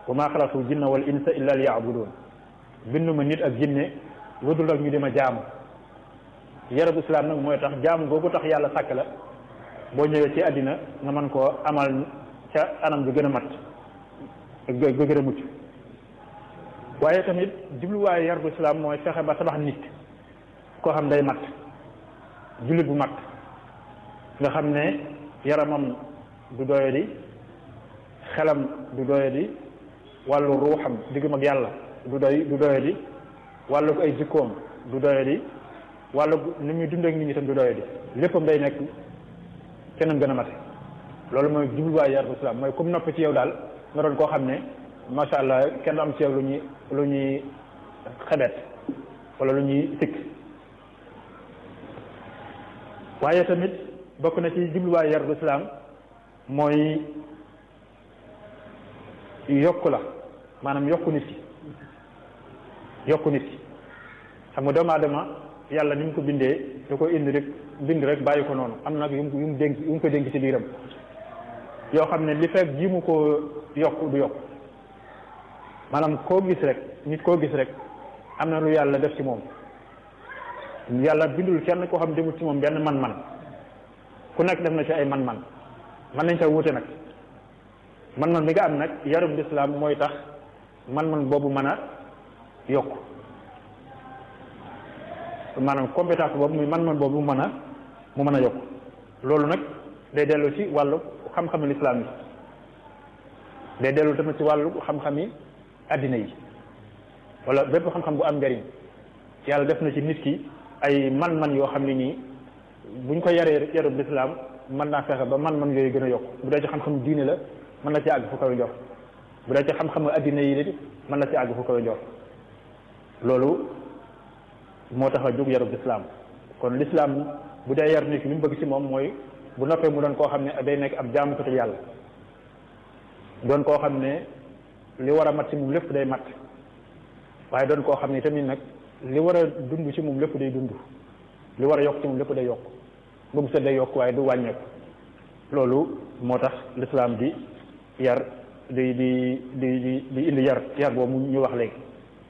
wa maa xalaqtu jinna wal insa illa liya'budun bindu ma nit ak jinne lu dul ak ñu di ma jaamu yarab islam nag mooy tax jaamu googu tax yàlla sàkk la boo ñëwee ci àddina nga mën koo amal ca anam bi gën a mat ga gën a mucc waaye tamit jubluwaayu yarab islam mooy fexe ba tabax nit koo xam day mat jullit bu mat nga xam ne yaramam du doyadi xelam du doyadi wàllu ruuxam diggam ak yàlla du doy du doyadi wàllu ay jikkoom du doyadi wàllu ni muy dundee ak nit ñi tam du doyadi léppam day nekk kenn gën a mate loolu mooy jubluwaay yar islam mooy comme nopp ci yow daal nga doon koo xam ne macha allah kenn du am ci yow lu ñuy lu ñuy xebet wala lu ñuy sikk waaye tamit bokk na ci jubluwaay yar islam mooy yokku la maanaam yokku nit ki yokku nit ki xam nga doomu aadama yàlla ni mu ko bindee da ko indi rek bind rek bàyyi ko noonu am nag yu mu yu mu dénk yu mu ko dénk ci biiram yoo xam ne li fekk ji mu ko yokk du yokk maanaam koo gis rek nit koo gis rek am na lu yàlla def ci moom yàlla bindul kenn koo xam demul ci moom benn man-man ku nekk def na ci ay man-man mën nañ ca wuute nag man-man bi nga am nag yarub lislaam mooy tax man-man boobu mën a yokk maanaam compétence boobu muy man-man boobu mu mën a mu mën a yokk loolu nag day dellu ci wàllu xam-xami lislaam yi day dellu tamit ci wàllu xam-xami addina yi wala bépp xam-xam bu am njariñ yàlla def na ci nit ki ay man-man yoo xam ne nii buñ ko yaree yarub lislaam mën naa fexe ba man-man yooyu gën a yokk bu dee ci xam-xam diine la mën na ci àgg fu kawe njort bu dee ci xam-xam addina yi la mën na ci àgg fu kawe njort loolu moo tax a jóg yarub lislaam kon lislaam bu dee yar nit ki li mu bëgg ci moom mooy bu noppee mu doon koo xam ne day nekk ab jaamu ko yàlla doon koo xam ne li war a mat ci moom lépp day mat waaye doon koo xam ne tamit nag li war a dund ci moom lépp day dund li war a yokk ci moom lépp day yokk ba mu set day yokk waaye du wàññeeku loolu moo tax lislaam di yar di di di di di indi yar yar boobu ñu wax léegi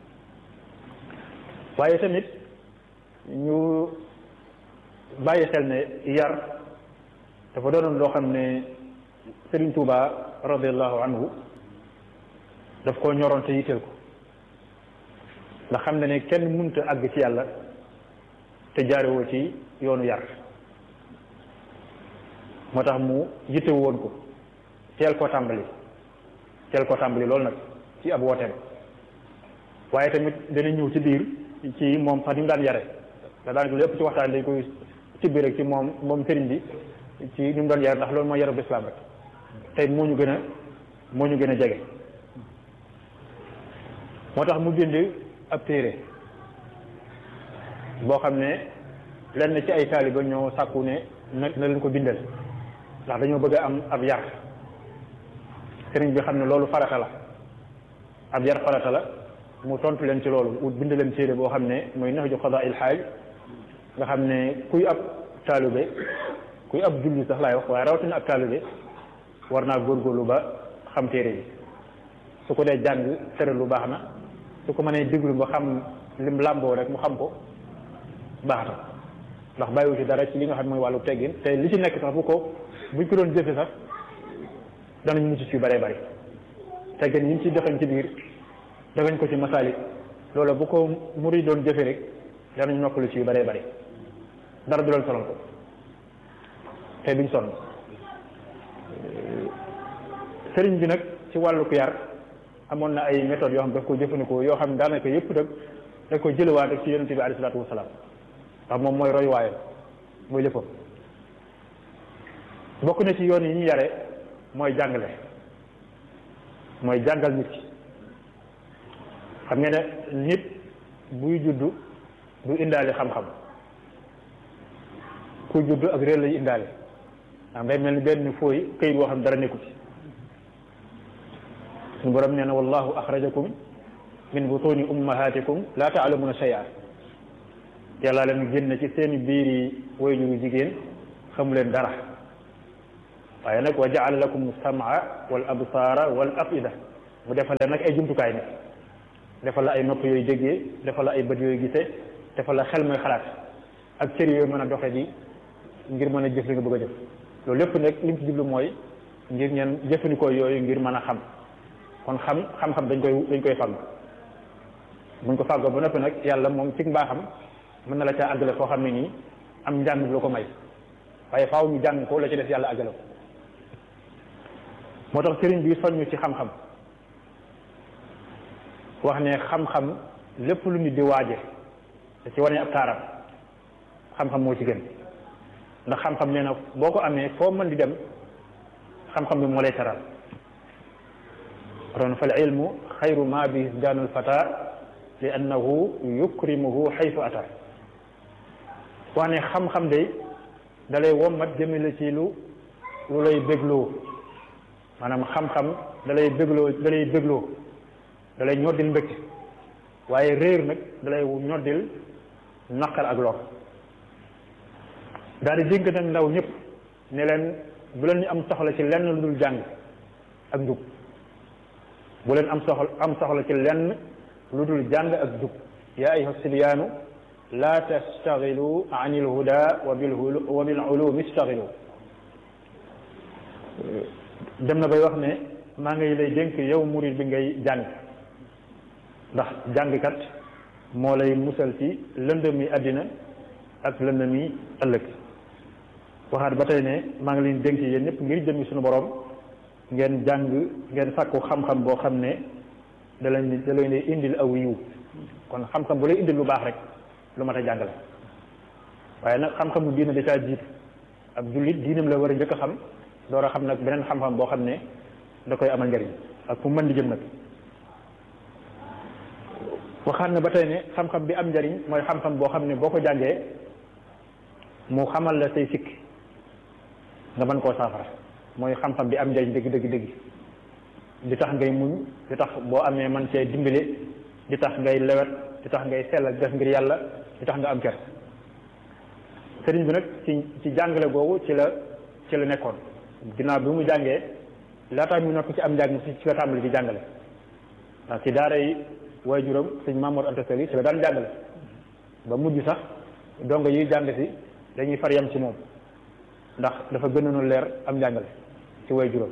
waaye tamit ñu bàyyi xel ne yar dafa doonoon loo xam ne Serigne Touba radiallahu anhu daf koo ñoroon te yitteel ko ndax xam ne ne kenn mënta àgg ci yàlla te jaarewoo ci yoonu yar moo tax mu yitte woon ko teel koo tàmbali teel koo tàmbali loolu nag ci ab wooteem waaye tamit dana ñëw ci biir ci moom sax ni mu daan yare da daan lépp ci waxtaan dañ koy tibbi rek ci moom moom sëriñ bi ci ni mu doon yare ndax loolu mooy yarub islam rek tey moo ñu gën a moo ñu gën a jege moo tax mu bind ab téere boo xam ne lenn ci ay taaliba ñoo sàkku ne na na leen ko bindal ndax dañoo bëgg a am ab yar sëriñ bi xam ne loolu farata la ab yar farata la mu tontu leen ci loolu ut bind leen téere boo xam ne mooy nax ju xadaa il xaaj nga xam ne kuy ab taalibe kuy ab julli sax laay wax waaye rawatina ab taalibe war naa góorgóorlu ba xam téere bi su ko dee jàng tere lu baax na su ko mënee déglu ba xam lim làmboo rek mu xam ko baax na ndax bàyyiwu ci dara ci li nga xam mooy wàllu teggin te li ci nekk sax bu ko buñ ko doon jëfe sax danañ mucc ci bëree bëri teggin yi ñu ci dexañ ci biir dagañ ko ci masaalik loolu bu ko muri doon jëfe rek danañ noppalu ci yu bëree bëri dara du leen sonal ko te duñ sonn sëriñ bi nag ci wàllu ku yar amoon na ay méthodes yoo xam daf ko jëfandikoo yoo xam ne daanaka yëpp nag da ko jëlewaat rek ci yonente bi alayhi salaatu wasalaam ndax moom mooy roy waayam mooy léppam bokk na ci yoon yi ñu yare mooy jàngale mooy jàngal nit ki xam nga ne nit buy juddu du indaale xam-xam ku juddu ak réer lay indaale ndax day mel ni benn fooy këyit boo xam dara nekku ci suñu borom nee na wallahu axrajakum min butuni ummahatikum la taalamuna shay'a yàlla leen génn ci seeni biiri wayjuru jigéen xamu leen dara waaye nag wa jaala lakum samaa wal absaara wal afida mu defal la nag ay jumtukaay nag defal la ay nopp yooyu déggee defal la ay bët yooyu gisee defal la xel mooy xalaat ak cër yooyu mën a doxe di ngir mën a jëf li nga bëgg a jëf loolu lépp nag li mu ci jublu mooy ngir ñeen jëfandikoo yooyu ngir mën a xam kon xam xam-xam dañ koy dañ koy fàgg buñ ko fàggoo ba noppi nag yàlla moom ci mbaaxam mën na la caa àggale foo xam ne nii am njàng bi la ko may waaye faaw ñu jàng ko la ci def yàlla àggale ko moo tax sëriñ bi soññu ci xam-xam wax ne xam-xam lépp lu nit di waaje te ci wane ab taaram xam-xam moo ci gën ndax xam-xam nee na boo ko amee foo mën di dem xam-xam bi moo lay taral ron fal ilmu xayru ma bi daanul fata li annahu yukrimuhu xaytu ata wax ne xam-xam de dalay wommat jëmale ci lu lu lay bégloo maanaam xam-xam dalay bégloo dalay bégloo dalay ñoddil mbëgg waaye réer nag dalay ñoddil naqar ak lor daal di dénk nag ndaw ñëpp ne leen bu leen ñu am soxla ci lenn lu dul jàng ak njub bu leen am soxla am soxla ci lenn lu dul jàng ak njub yaa ayuha sibyaanu la tastaxilu an il huda wa bil wa bil ulumi istaxilu dem na bay wax ne maa ngi lay dénk yow murid bi ngay jàng ndax jàngkat moo lay musal ci lëndëmi àddina ak lëndëmi ëllëg waxaat ba tey ne maa ngi leen dénk yéen ñëpp ngir jëmi suñu borom ngeen jàng ngeen sàkku xam-xam boo xam ne da leen da leen indil aw yiw kon xam-xam bu lay indil lu baax rek lu mat a jàngale waaye nag xam-xamu diina da caa jiitu ab jullit diinam la war a njëkk a xam door a xam nag beneen xam-xam boo xam ne da koy amal njëriñ ak fu mën di jëm nag waxaat na ba tey ne xam-xam bi am njëriñ mooy xam-xam boo xam ne boo ko jàngee mu xamal la say sikk nga mën koo saafara mooy xam-xam bi am njëriñ dëgg dëgg dëgg di tax ngay muñ di tax boo amee man cee dimbale di tax ngay lewet di tax ngay sellal def ngir yàlla di tax nga am ker sëriñ bi nag ci ci jàngale googu ci la ci la nekkoon ginnaaw bi mu jàngee laataa mu noppi ci am njàng ci ci la tàmbali di jàngale ndax ci daara yi waajuram sëñ Mamour Anta Sali ci la daan jàngale ba mujj sax dongo yi jàng si dañuy far yam ci moom ndax dafa gënoon leer am njàngale ci waajuram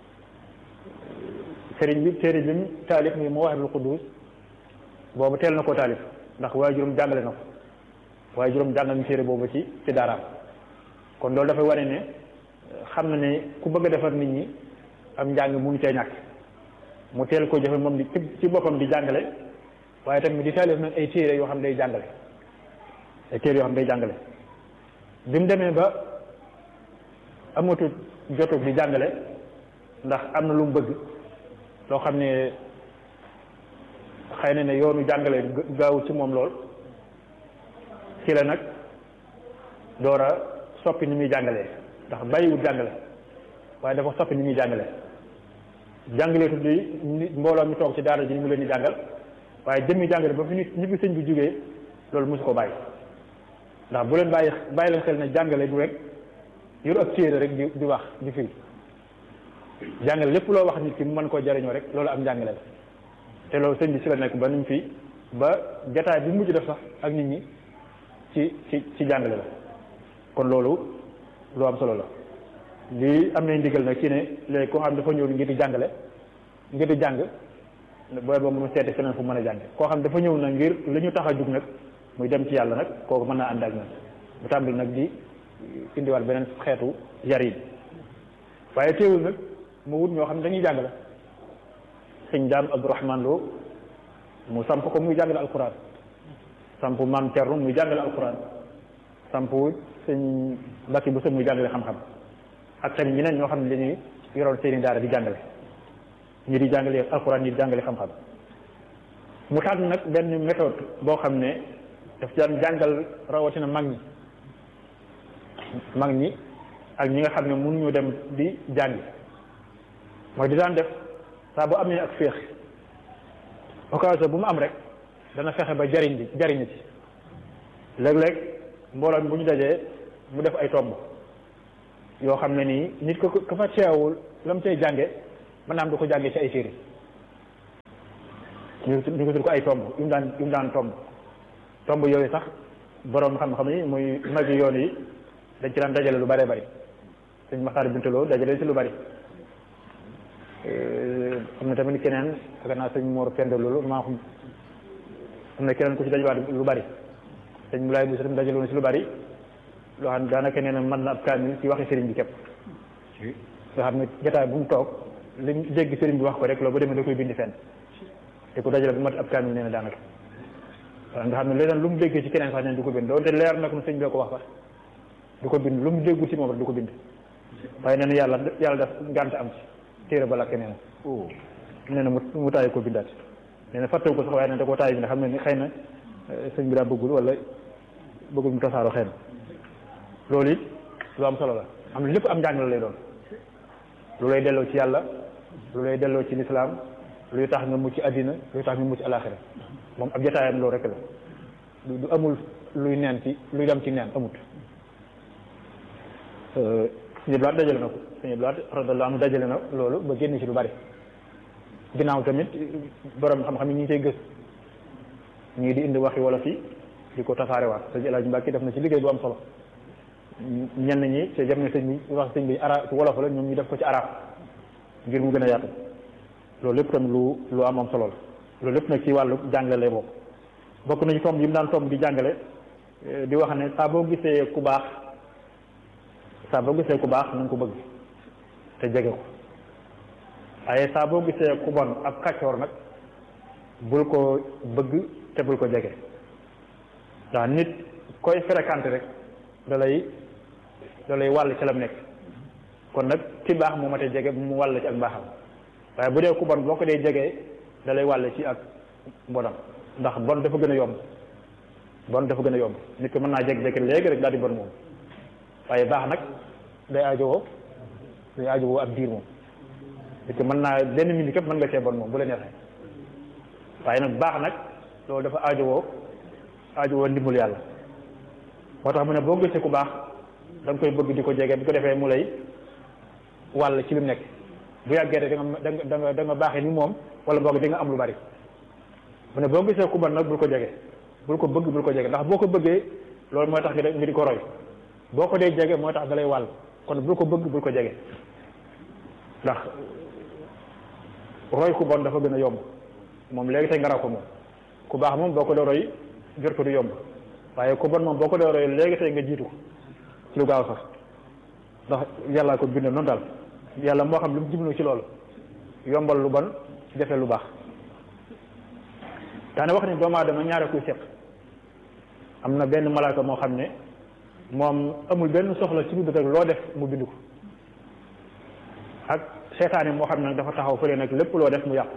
sëriñ bi téere bi mu taalif muy Mawahibul Quddus boobu teel na koo taalif ndax waajuram jàngale na ko waajuram jàngal ñu téere boobu ci ci daaraam kon loolu dafay wane ne xam na ne ku bëgg a defar nit ñi am njàng mënu cee ñàkk mu teel ko jëfe moom di ci boppam di jàngale waaye tamit di taalif nag ay téere yoo xam ne day jàngale ay téere yoo xam ne day jàngale bi mu demee ba amatul jotug di jàngale ndax am na lu mu bëgg loo xam ne xëy na ne yoonu jàngale gaaw ci moom lool ci la nag door a soppi ni muy jàngalee ndax bàyyiwul jàngale waaye dafa soppi ni muy jàngale jàngaleetu di mbooloo mi toog ci daara ji ni mu leen di jàngal waaye jëmmi jàngale ba fi nit ñi fi sëñ bi jógee loolu mosu ko bàyyi ndax bu leen bàyyi bàyyi leen xel ne jàngale du rek yor ak téere rek di di wax di firi jàngale lépp loo wax nit ki mu mën koo jariñoo rek loolu am jàngale la te loolu sëñ bi si la nekk ba nuñ fi ba jataay bi mujj def sax ak nit ñi ci ci ci jàngale la kon loolu lu am solo la lii am nañ ndigal nag ci ne léegi koo xam dafa ñëw ngir di jàngale ngir di jàng booy ba mu seeti feneen fu mën a jànge koo xam dafa ñëw nag ngir li ñu tax a jug nag muy dem ci yàlla nag kooku mën naa ànd ak ñun bu tàmbali nag di indiwaat beneen xeetu yar yi waaye teewul nag mu wut ñoo xam ne dañuy jàngale sëñ daam Abdourahman Lo mu samp ko muy jàngale alquran samp maam Thierno muy jàngale alquran samp sëñ Mbacke bu sën muy jàngale xam-xam ak tamit ñeneen ñoo xam ne dañuy yoroon seeni daara di jàngale ñi di jàngale alquran ñi di jàngale xam-xam mu tànn nag benn méthode boo xam ne daf daan jàngal rawatina mag ñi mag ñi ak ñi nga xam ne mënuñu dem di jàngi mooy di daan def saa bu amee ak féex occasion bu mu am rek dana fexe ba jariñ bi jariñ ci léeg-léeg mbooloo mi bu ñu dajee mu def ay tomb yoo xam ne nii nit ko ko fa teewul la mu cay jànge mën naa am du ko jàngee ci ay téere ñu ñu ko tudd ko ay tomb yu mu daan yu mu daan tomb tomb yooyu sax borom xam-xam yi muy mag yi yoon yi dañ ci daan dajale lu bëree bëri sëñ Maxtaar Bintaloo dajale ci lu bëri am na tamit keneen ak naa sëñ Mor Penda loolu maa xam am na keneen ku ci dajawaat lu bëri sëñ Moulay Boussa tamit dajale woon ci lu bëri loo xam ne daanaka nee na mën na ab kaamil ci waxi sëriñ bi képp nga xam ne jotaay bu mu toog li mu dégg sëriñ bi wax ko rek loolu ba demee da koy bindi fenn te ku dajale bu mat ab kaamil nee na daanaka waaw nga xam ne leneen lu mu déggee ci keneen sax neen du ko bind doonte leer na ko sëñ bi ko wax sax du ko bind lu mu déggul ci moom rek du ko bind waaye nee na yàlla yàlla def ngànt am ci téere ba lakke nee na nee na mu mu taayi ko bindaat nee na fàttewu ko sax waaye nee na da koo taayi bi nga xam ne ni xëy na sëñ bi daa bëggul wala bëggul mu tasaaroo xëy na loolu it lu am solo la am lépp am njàng la lay doon lu lay delloo ci yàlla lu lay delloo ci lislaam luy tax nga mucc àddina luy tax nga mucc alaxira moom ab jotaayam loolu rek la du amul luy neen ci luy dem ci neen amut suñu blaat dajale na ko suñu blaat radiyallahu anhu dajale na loolu ba génn ci lu bari ginnaaw tamit borom xam-xam yi ñu ngi koy gës ñii di indi waxi wolof yi di ko tasaarewaat sëñ El Hadj Mbacke def na ci liggéey bu am solo ñenn ñi te jam ne sëñ bi wax sëñ bi arab ci wolof la ñoom ñu def ko ci arab ngir mu gën a yaatu loolu lépp tamit lu lu am am solo la loolu lépp nag ci wàllu jàngale lay bokk bokk nañu tomb yi mu daan tomb di jàngale di wax ne saa boo gisee ku baax saa boo gisee ku baax na nga ko bëgg te jege ko waaye saa boo gisee ku bon ab kàccoor nag bul ko bëgg te bul ko jege ndax nit koy fréquenté rek da lay da lay wàll ci lam nekk kon nag ki baax moo matee jege mu wàll ci ak mbaaxam waaye bu dee ku bon boo ko dee jegee da lay wàll ci ak bonam ndax bon dafa gën a yomb bon dafa gën a yomb nit ko mën naa jeg-jeg léegi rek daal di bon moom waaye baax nag day aajowoo day aajowoo ab diir moom nit ko mën naa benn minute képp mën nga cee bon moom bu la neexee waaye nag baax nag loolu dafa aajowoo aajowoo ndimbal yàlla moo tax mu ne boo gisee ku baax da nga koy bëgg di ko jege bu ko defee mu lay wàll ci li mu nekk bu yàggee rek da nga da nga da nga baaxee ni moom wala boog di nga am lu bari mu ne boo gisee ku bon nag bul ko jege bul ko bëgg bul ko jege ndax boo ko bëggee loolu mooy tax nga di ko roy boo ko dee jege mooy tax da lay wàll kon bul ko bëgg bul ko jege ndax roy ku bon dafa gën a yomb moom léegi tey nga raw ko moom ku baax moom boo ko dee roy jot ko du yomb waaye ku bon moom boo ko dee roy léegi tey nga jiitu ko ci lu gaaw sax ndax yàlla ko bindee noonu daal yàlla moo xam lu mu jublu ci loolu yombal lu bon jafe lu baax daane wax ni doomu aadama ñaare kuy seq am na benn malaaka moo xam ne moom amul benn soxla ci lu rek loo def mu bind ko ak seetaane moo xam ne nag dafa taxaw fële nag lépp loo def mu yàqu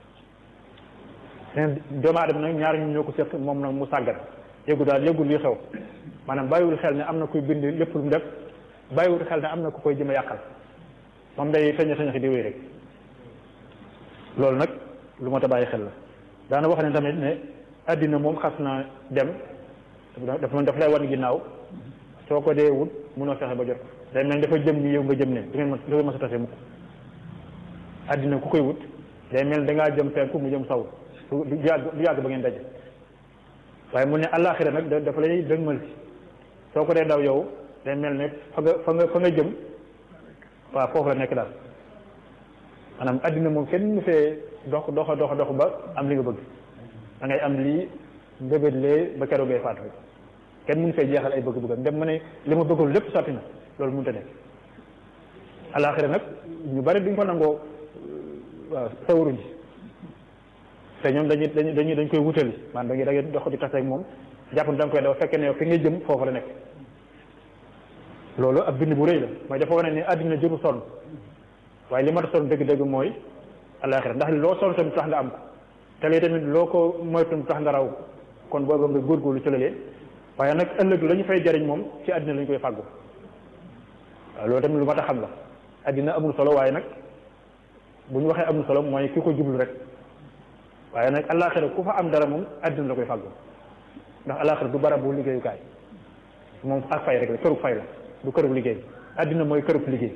leen doomu aadama nag ñaar ñu ñoo ko seq moom nag mu sàggan yëgu daal yëgul li xew maanaam bàyyiwul xel ne am na kuy bind lépp lu mu def bàyyiwul xel ne am na ku koy jëm a yàqal moom day feñe feñe di wéy rek loolu nag lu ma ta bàyyi xel la daana wax ne tamit ne àddina moom xas na dem dafa daf lay wan ginnaaw soo ko dee wut munoo fexe ba jot day mel dafa jëm ni yow nga jëm ne du ngeen ma du ngeen ma sa tase mukk àddina ku koy wut day mel da ngaa jëm penku mu jëm saw du yàgg du yàgg ba ngeen daje waaye mu ne àllaaxira nag dafa lay dëgmal si soo ko dee daw yow day mel ne fa nga fa nga fa nga jëm waaw foofu la nekk daal maanaam àddina moom kenn mu fee dox dox dox dox ba am li nga bëgg da ngay am lii mbébét lee ba keroog ngay faatu rek kenn mënu fee jeexal ay bëgg-bëggam dem ma ne li ma bëggul lépp sotti na loolu mënut a nekk alaaxira nag ñu bari duñ ko nangoo waaw sawaruñ te ñoom dañuy dañuy dañ koy wutali maanaam da ngay da ngay dox di tase ak moom jàpp ne da nga koy daw fekkee ne yow fi ngay jëm foofu la nekk loolu ab bind bu rëy la mooy dafa wane ne àddina jëru sonn waaye li ma ta sonn dëgg-dëgg mooy alaaxira ndax loo sonn tamit tax nga am ko te lii tamit loo ko moytu tax nga raw kon booba nga góorgóorlu ci lalee waaye nag ëllëg la ñu fay jariñ moom ci àddina la ñu koy fàggu waaw loolu tamit lu ma ta xam la àddina amul solo waaye nag bu ñu waxee amul solo mooy ki ko jublu rek waaye nag alaaxira ku fa am dara moom àddina la koy fàggu ndax alaaxira du barabu liggéeyukaay moom ak fay rek la kërug fay la du kërug liggéey àddina mooy kërug liggéey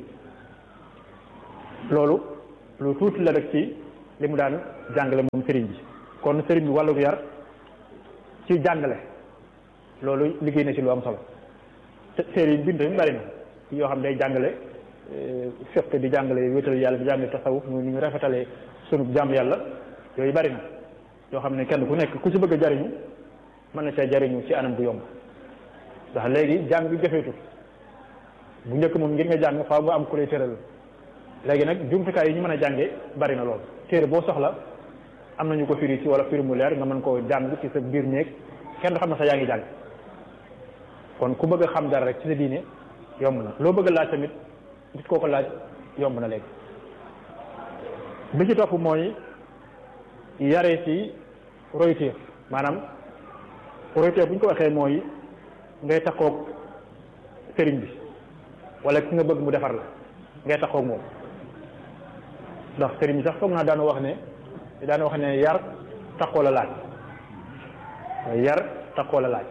loolu lu tuuti la rek ci li mu daan jàngale moom sëriñ bi kon sëriñ bi wàllug yar ci jàngale loolu liggéey na ci lu am solo te téere yi bind tamit bari na yoo xam day jàngale fiq di jàngale wéetal yàlla di jàngale tasawuf ñu ñu rafetalee sunu jàmm yàlla yooyu bari na yoo xam ne kenn ku nekk ku ci bëgg a jariñu mën na cee jariñu ci anam bu yomb ndax léegi jàng bi jafeetul bu njëkk moom ngir nga jàng faaw nga am ku lay tëral léegi nag jumtukaay yi ñu mën a jàngee bari na lool téere boo soxla am nañu ko firi ci wala firi mu leer nga mën koo jàng ci sa biir néeg kenn du xam ne sax yaa ngi jàng kon ku bëgg a xam dara rek ci sa diine yomb na loo bëgg a laaj tamit nit koo ko laaj yomb na léegi bi ci topp mooy yare ci royteef maanaam royteef bu ñu ko waxee mooy ngay taxoog sëriñ bi wala ki nga bëgg mu defar la ngay taxoog moom ndax sëriñ bi sax foog naa daana wax ne daana wax ne yar taxoo la laaj yar taxoo la laaj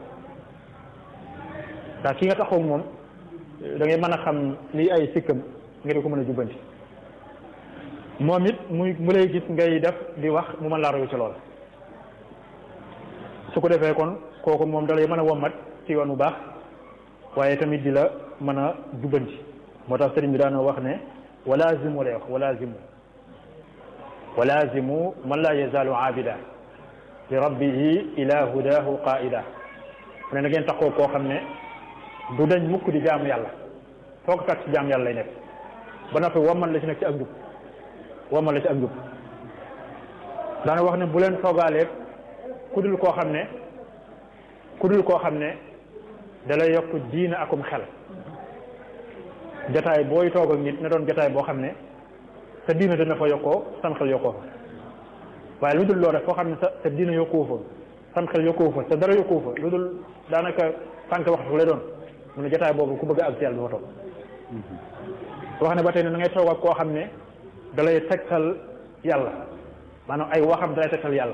ndax ki nga taxoog moom da ngay mën a xam lii ay sikkam nga di ko mën a jubbanti moom it muy mu lay gis ngay def di wax mu mën laa royu ci lool su ko defee kon kooku moom da lay mën a wommat ci yoon bu baax waaye tamit di la mën a jubbanti moo tax sëriñ bi daana wax ne walaazimu lay wax walaazimu walaazimu man laa yazaalu aabida li rabbihi ila hudahu qaida mu ne na ngeen taxoo koo xam ne du dañ mukk di jaamu yàlla foo ko fekk ci jaamu yàlla lay nekk ba noppi wommal la ci nekk ci ak njub wommal la ci ak njub daana wax ne bu leen toogaaleeg ku dul koo xam ne ku dul koo xam ne da lay yokk diina akum xel jataay booy toog ak nit na doon jataay boo xam ne sa diina dana fa yokkoo sam xel yokkoo fa waaye lu dul loolu rek foo xam ne sa sa diina yokkoo fa sam xel yokkoo fa sa dara yokkoo fa lu dul daanaka tànk waxtu lay doon mu ne jataay boobu ku bëgg ak ci yàlla du fa toog wax ne ba tey ne da ngay toog ak koo xam ne da lay tegtal yàlla maanaam ay waxam da lay tegtal yàlla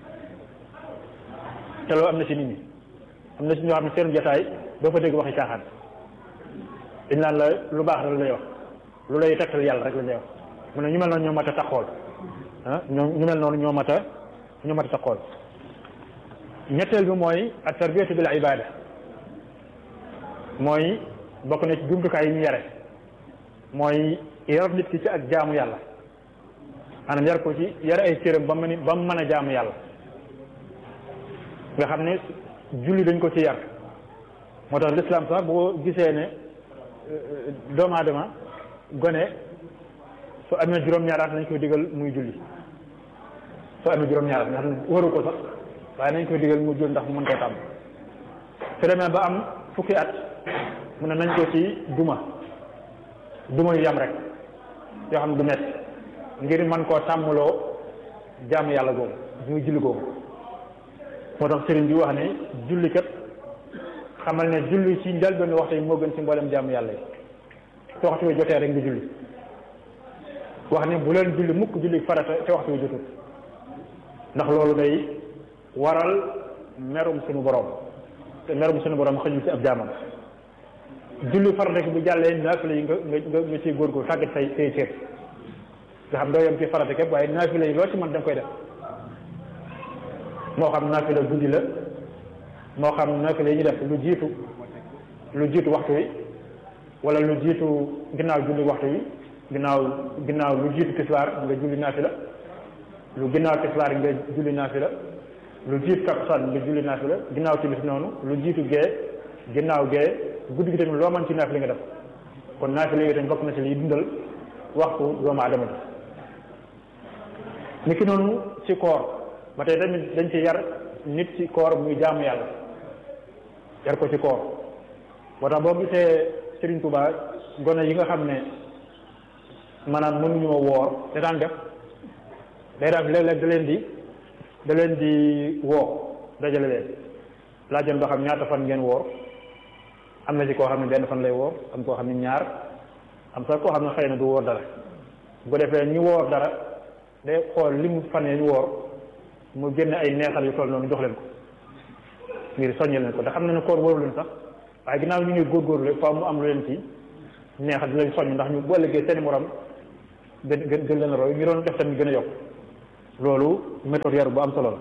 te loolu am na ci nit ñi am na ci ñoo xam ne seen jataay doo fa dégg waxi caaxaan dañ naan la lu baax rek lay wax lu lay tegtal yàlla rek la lay wax mu ne ñu mel noonu ñoo mat a taxool ah ñoo ñu mel noonu ñoo mat a ñoo mat a taxool ñetteel bi mooy at tarbiyatu bil ibada mooy bokk na ci jumtukaay yi ñu yare mooy yar nit ki ci ak jaamu yàlla maanaam yar ko ci yare ay cëram ba mu mën ba mu mën a jaamu yàlla nga xam ne julli dañ ko ci yar moo tax l'islam sax boo gisee ne doomu aadama gone su amee juróom-ñaari at nañ koy digal muy julli su amee juróom-ñaari at nga xam ne waru ko sax waaye nañ koy digal muy julli ndax mu mën koo tàmm su demee ba am fukki at mu ne nañ ko ci duma duma yu yam rek yoo xam ne du metti ngir mën koo tàmmloo jaamu yàlla googu muy julli googu moo tax sëriñ bi wax ne julli kat xamal ne julli ci njëlbéen waxtu yi moo gën ci mboolem jaamu yàlla yi te waxtu wi jotee rek nga julli wax ne bu leen julli mukk julli farata te waxtu wi jotut ndax loolu day waral merum suñu borom te merum suñu borom xëñul ci ab jaamam julli farata ki bu jàllee naafila yi nga nga nga ciy góorgóor tàggat say say cër nga xam doo yem ci farata képp waaye naafila yi loo ci mën da nga koy def moo xam naafila guddi la moo xam naafila yi ñu def lu jiitu lu jiitu waxtu wi wala lu jiitu ginnaaw julli waxtu wi ginnaaw ginnaaw lu jiitu tisbaar nga julli naafila lu ginnaaw tisbaar nga julli naafila lu jiitu takkusaan nga julli naafila ginnaaw timis noonu lu jiitu gee ginnaaw gee guddi gi tamit loo mën ci naafila nga def kon naafila yi dañ bokk na ci liy dundal waxtu doomu aadama bi ni ki noonu ci koor ba tey tamit dañ ci yar nit ci koor muy jaamu yàlla yar ko ci koor moo tax boo gisee Serigne Touba gone yi nga xam ne maanaam mënuñoo woor te daan def day def léeg-léeg da leen di da leen di woo dajale leen laajoon ba xam ñaata fan ngeen woor am na ci koo xam ne benn fan lay woor am koo xam ne ñaar am sax koo xam ne xëy na du woor dara bu ko defee ñu woor dara day xool li mu fan ñu woor mu génne ay neexal yu toll noonu jox leen ko ngir soññal leen ko ndax xam na ne koor wóoru leen sax waaye ginnaaw ñu ngi góorgóorlu faaw mu am lu leen ci neexal di leen soññ ndax ñu bu ëllëgee seen morom gën gën gën leen roy ñu doon def tamit gën a yokk loolu méthode yar bu am solo la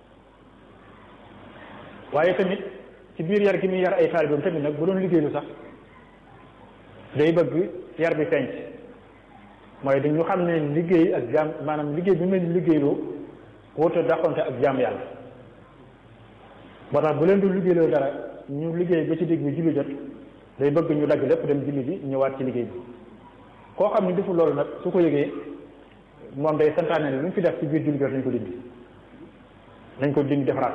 waaye tamit ci biir yar gi muy yar ay taalibeem tamit nag bu doon liggéeylu sax day bëgg yar bi feeñ mooy dañu xam ne liggéey ak jaam maanaam liggéey bi mel liggéeyloo wóote dàqonte ak jaam yàlla moo tax bu leen du liggéeyloo dara ñu liggéey ba ci digg bi julli jot day bëgg ñu dagg lépp dem julli bi ñëwaat ci liggéey bi koo xam ne deful loolu nag su ko yëgee moom day santaane ne lu ñu fi def ci biir julli jot nañ ko dindi nañ ko dindi defaraat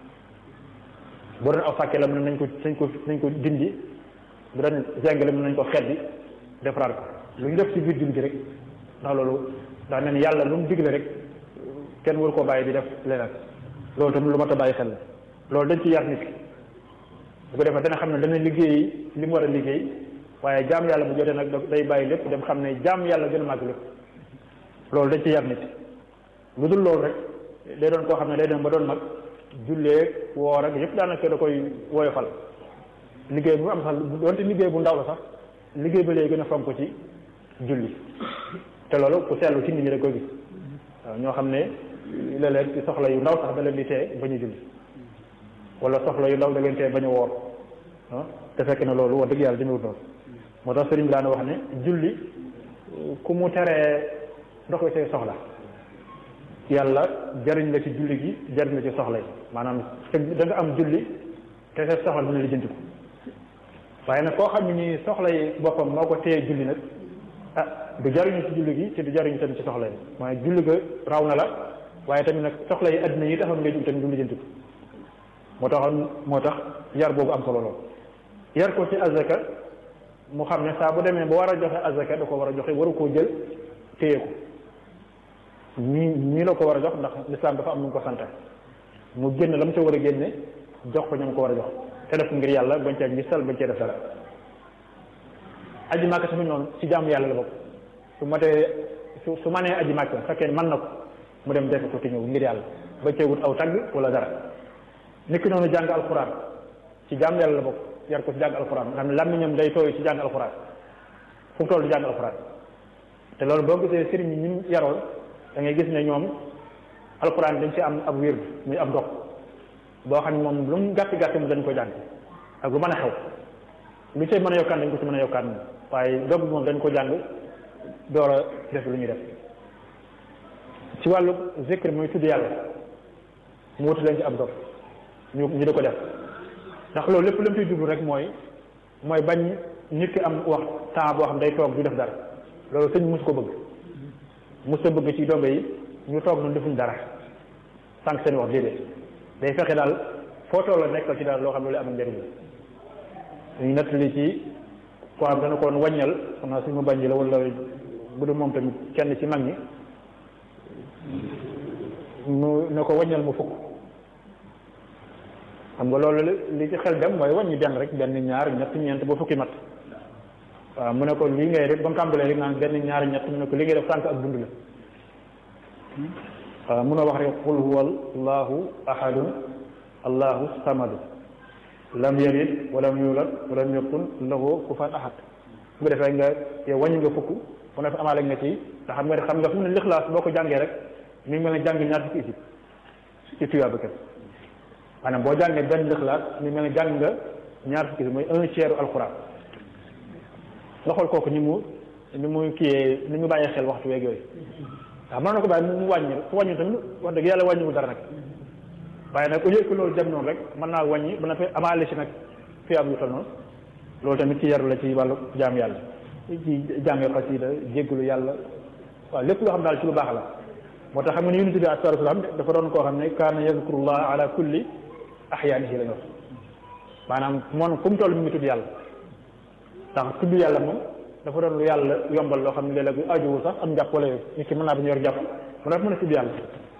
bu doon aw sàkke la mu ne nañ ko nañ ko nañ ko dindi bu doon jàng la mu nañ ko xeddi defaraat ko lu ñu def ci biir julli gi rek ndax loolu daa mel ni yàlla lu mu digle rek kenn waru koo bàyyi di def leneen loolu tamit lu mat a bàyyi xel la loolu dañ ci yar nit ki bu ko defee dana xam ne dana liggéey li mu war a liggéey waaye jaam yàlla bu jotee nag day bàyyi lépp dem xam ne jaam yàlla gën a màgg lépp loolu dañ ci yar nit lu dul loolu rek day doon koo xam ne day dem ba doon mag jullee woor ak yëpp daanaka da koy woyofal liggéey bu am sax doonte liggéey bu ndaw la sax liggéey ba léegi gën a fonk ci julli te loolu ku seetlu ci nit ñi rek koy gis waaw ñoo xam ne léeg-léeg ci soxla yu ndaw sax da leen di tee bañ a julli wala soxla yu ndaw da leen tee bañ a woor ah te fekk na loolu wax dëgg yàlla demewut noonu moo tax sëriñ bi daan wax ne julli ku mu teree doxee say soxla yàlla jariñ la ci julli gi jariñ la ci soxla yi maanaam da nga am julli te sa soxla dina lijjanti ko waaye nag koo xam ne nii soxla yi boppam moo ko téye julli nag ah du jariñu ci julli gi te du jariñu tamit ci soxla yi mooy julli ga raw na la waaye tamit nag soxla yi addina yi taxoon ngay jug tamit du lijjanti ko moo taxoon moo tax yar boobu am solo lool yar ko ci azaka mu xam ne saa bu demee ba war a joxe azaka da ko war a joxe waru koo jël téye ko ñii ñii la ko war a jox ndax lislaam dafa am nu mu ko sante mu génn la mu ca war a génne jox ko ñoom ko war a jox te def ngir yàlla bañ cee gisal bañ cee def dara aji màkk tamit noonu ci jaamu yàlla la bokk su matee su su manee aji màkk fekkee mën na ko mu dem defe ko te ñëw ngir yàlla bañ cee wut aw tagg wala dara nit ki noonu jàng alxuraan ci jaamu yàlla la bokk yar ko ci jàng alxuraan nga xam ne làmmiñam day tooy ci jàng alxuraan fu mu toll di jàng alxuraan te loolu boo gisee sëriñ yi ñu yaroon da ngay gis ne ñoom alxuraan dañ ci am ab wér muy ab ndox boo xam ne moom lu mu gàtt gàtt mu dañ ko jàng ak lu mën a xew lu cay mën a yokkaan dañ ko ci mën a yokkaan moom waaye dog moom dañ ko jàng door a def lu ñuy def ci wàllu zikr muy tudd yàlla mu wutu leen ci ab dog ñu ñu di ko def ndax loolu lépp lu mu ciy jublu rek mooy mooy bañ nit ki am wax temps boo xam day toog du def dara loolu sëñ mus ko bëgg mus ko bëgg ci dongo yi ñu toog noonu defuñ dara sànq seen wax déedéet day fexe daal foo toll nekkal ci daal loo xam ne lu am njëriñ la ñu nettali ci koo xam dana koon wàññal xam naa suñu bañ la wala bu dul moom tamit kenn ci mag ñi mu ne ko wàññal mu fukk xam nga loolu li ci xel dem mooy wàññi benn rek benn ñaar ñett ñeent ba fukki mat waaw mu ne ko lii ngay def ba mu tàmbalee rek naan benn ñaar ñett mu ne ko li ngay def sànq ak dund la waaw mun a wax rek qul huwa allahu ahadun allahu samadu lam yalid walam yulad walam yakun lahu kufuwan ahad bu ko defee nga yow wàññi nga fukk mu ne fa amaale nga ci te xam nga ne xam nga fu mu ne lixlaas boo ko jàngee rek mi ngi mel ne jàng ñaar fukki isib ci tuyaa ba kenn maanaam boo jàngee benn lixlaas mi mel ne jàng nga ñaar fukki isib mooy un tiers alquran nga xool kooku ni mu ni mu kiyee ni mu bàyyee xel waxtu weeg yooyu waaw mën na ko bàyyi mu wàññi su wàññi tamit wax dëgg yàlla wàññiwul dara nag waaye nag au lieu que loolu dem noonu rek mën naa wàññi ba na fi amaale si nag fi am yu tal noonu loolu tamit ci yaru la ci wàllu jaam yàlla ci jàng xasida jéggalu yàlla waaw lépp loo xam daal ci lu baax la moo tax xam nga ni yonent bi sallallahu alayhi wasallam dafa doon koo xam ne kaana yazkurullah ala kulli ahyaanihi la ñu wax maanaam moom fu mu toll mi ngi tudd yàlla ndax tudd yàlla moom dafa doon lu yàlla yombal loo xam ne léeg-léeg ajuwu sax am njàpp wala yooyu nit ki mën naa bañ yor jàpp mu dafa mën a tudd yàlla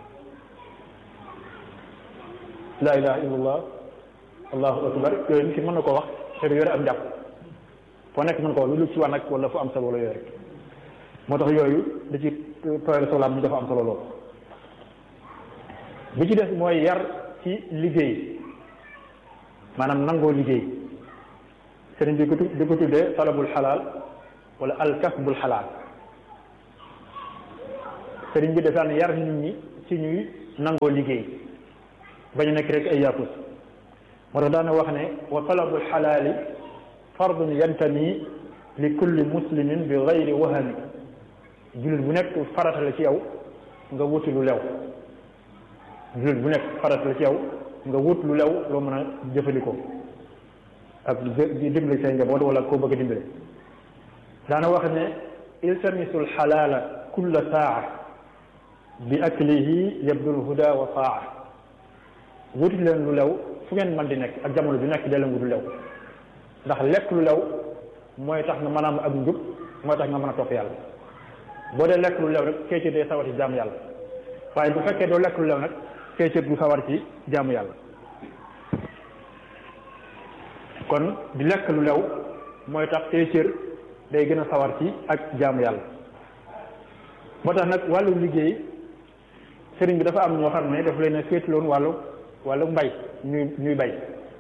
laa ilaha illallah allahu akbar yooyu nit ki mën na ko wax te du yore am njàpp foo nekk mën ko wax lu lu ci wan ak wala fu am solo wala yooyu rek moo tax yooyu da ci tooyal solaam ñu dafa am solo lool bi ci des mooy yar ci liggéey maanaam nangoo liggéey sëriñ bi di ko tuddee talabul xalaal wala alkasbul xalaal sëriñ bi defaan yar nit ñi ci ñuy nangoo liggéey bañu nekk rek ay yaafus moo tax daana wax ne wa talabul xalaali fardun yantami li kulli muslimin bi gayri wahami jullit bu nekk farata la ci yow nga wuti lu lew jullit bu nekk farata la ci yow nga wut lu lew loo mën a jëfandikoo ak di dimbali say njaboot wala koo bëgg a dimbali daana wax ne iltamisul xalaala kulla saa bi aklihi yabdul huda wa saa wuti leen lu lew fu ngeen mën di nekk ak jamono bi nekk dee leen wut lu lew ndax lekk lu lew mooy tax nga mën a am ak njub mooy tax nga mën a topp yàlla boo dee lekk lu lew rek kéecër day sawar ci jaamu yàlla waaye bu fekkee doo lekk lu lew nag kéecër du sawar ci jaamu yàlla kon di lekk lu lew mooy tax kéecër day gën a sawar ci ak jaamu yàlla moo tax nag wàllu liggéey sëriñ bi dafa am ñoo xam ne daf leen a féetloon wàllu wàllu mbay ñuy ñuy bay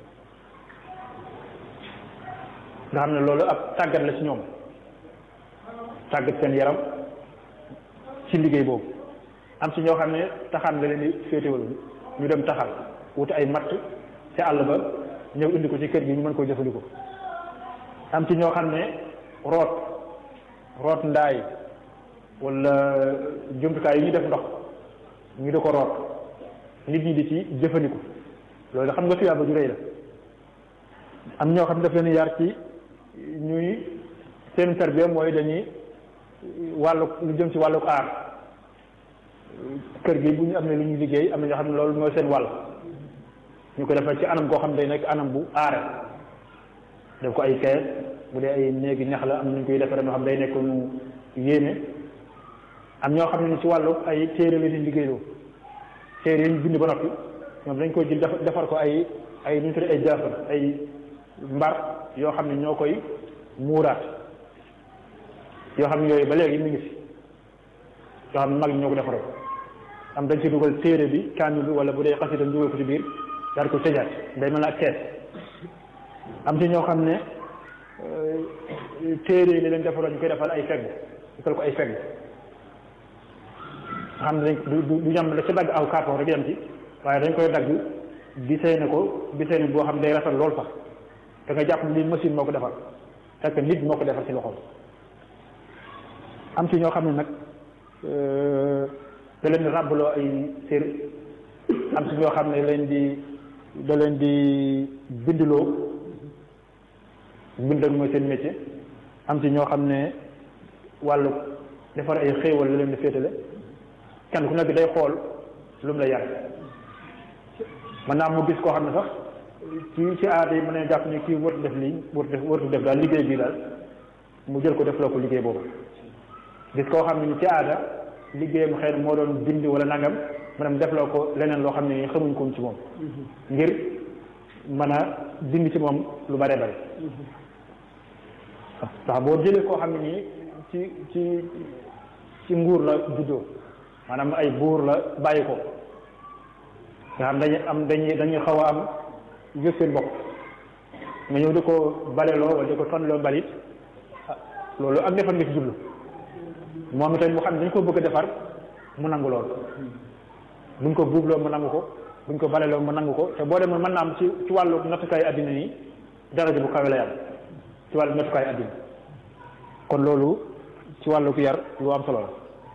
nga xam ne loolu ab tàggat la ci ñoom tàggat seen yaram ci liggéey boobu am ci ñoo xam ne taxaan la leen di féetewal ñu dem taxal wuti ay matt ci àll ba ñëw indi ko ci kër gi ñu mën koo jëfandikoo am ci ñoo xam ne root root ndaay wala jumtukaay yi ñu def ndox ñu di ko root nit ñi di ci jëfandiku loolu xam nga tuyaaba ju rëy la am ñoo xam ne daf leen yar ci ñuy seen tarbiya mooy dañuy wàllu lu jëm ci wàllu aar kër gi bu ñu am ne lu ñuy liggéey am na ñoo xam ne loolu mooy seen wàll ñu ko defal ci anam goo xam ne day nekk anam bu aare def ko ay kees bu dee ay néegi ñax la am nañu koy defaree ñoo xam day nekk mu yéeme am ñoo xam ne ci wàllu ay téere la ñuy liggéeyloo téere yi ñu bind ba noppi ñoom dañ koy jël defar ko ay ay nu ñu tuddee ay jaafar ay mbar yoo xam ne ñoo koy muuraat yoo xam ne yooyu ba léegi mi ngi fi yoo xam ne mag ñoo ko defaroo am dañ ci dugal téere bi kaamil bi wala bu dee xasida dugal ko ci biir daal ko tëjaat day mel ne ak kees am ci ñoo xam ne téere yi li leen defaroo ñu koy defal ay fegg defal ko ay fegg xam ne dañ du du ñam la ci dagg aw carton rek yam ci waaye dañ koy dagg gisee ne ko gisee ne boo xam day rafet lool sax da nga jàpp li machine moo ko defar fekk nit moo ko defar ci loxoom am ci ñoo xam ne nag da leen di ràbbaloo ay sér am ci ñoo xam ne leen di da leen di bindloo bindal mooy seen métier am ci ñoo xam ne wàllu defar ay xéewal la leen di féetale kenn ku nekk day xool lu mu la yar man naa mu gis koo xam ne sax ci ci aada yi mën ne jàpp ni kii wërtu def lii wërtu def wërtu def daal liggéey bii daal mu jël ko def loo ko liggéey boobu gis koo xam ne ni ci aada liggéeyam xëy na moo doon bind wala nangam maanaam def loo ko leneen loo xam ne xamuñ ko ci moom ngir mën a bind ci moom lu bare bare ndax boo jëlee koo xam ne nii ci ci ci nguur la juddoo maanaam ay buur la bàyyi ko nga xam dañuy am dañuy dañuy xaw a am yëg seen bopp nga ñëw di ko baleloo wala di ko tonloo balit loolu ak defar nga ci jublu moom itam mu xam ne dañ ko bëgg a defar mu nangu lool buñ ko buubloo mu nangu ko buñ ko baleloo mu nangu ko te boo demee mën naa am ci ci wàllu nattukaayu addina yi daraja bu kawe la yàlla ci wàllu nattukaayu addina kon loolu ci wàllu ku yar lu am solo la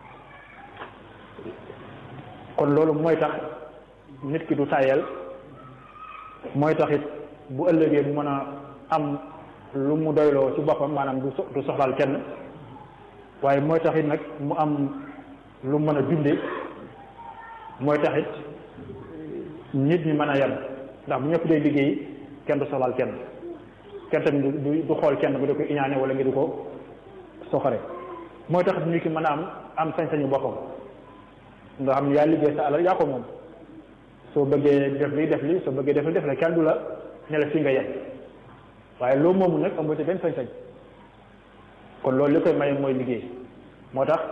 kon loolu mooy tax nit ki du tàyyel mooy tax it bu ëllëgee mu mën a am lu mu doyloo ci boppam maanaam du du soxlaal kenn waaye mooy tax it nag mu am lu mën a dunde mooy tax it nit ñi mën a yem ndax bu ñëpp dee liggéey kenn du soxlaal kenn kenn tamit du du xool kenn bu di ko iñaane wala nga di ko soxore mooy tax nit ki mën a am am sañ-sañu boppam nga xam ne yaa liggéey sa alal yaa ko moom soo bëggee def li def li soo bëggee def li def la kenn du la ne la fii nga yem waaye loo moomu nag amoo ci benn sañ-sañ kon loolu li koy maye mooy liggéey moo tax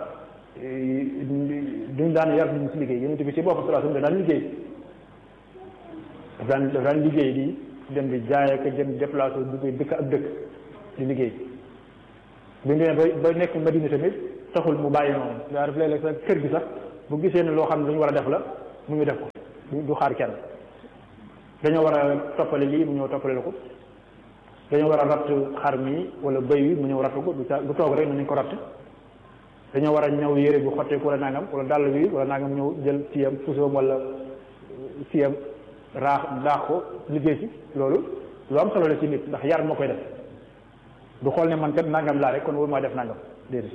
duñ daan yar nit ñi ci liggéey yonent bi ci boppam sallallahu alayhi wasallam daan liggéey daf daan daf daan liggéey di dem di jaay ak jëm déplacé dugg dëkk ak dëkk di liggéey bu ñu demee ba ba nekk Madina tamit taxul mu bàyyi noonu daa def léeg-léeg sax kër gi sax bu gisee ne loo xam ne lu ñu war a def la mu ñu def ko du xaar kenn dañoo war a toppale lii mu ñëw toppale la ko dañoo war a ratt xar mi wala bëy wi mu ñëw ratt ko du ca du toog rek nañ ko ratt dañoo war a ñëw yére bi xotteeku wala nangam wala dàll bi wala nangam ñëw jël siyam pusoom wala siyam raax daax ko liggéey ci loolu lu am solo la ci nit ndax yar moo koy def du xool ne man kat nangam laa rek kon wóor maa def nangam déedéet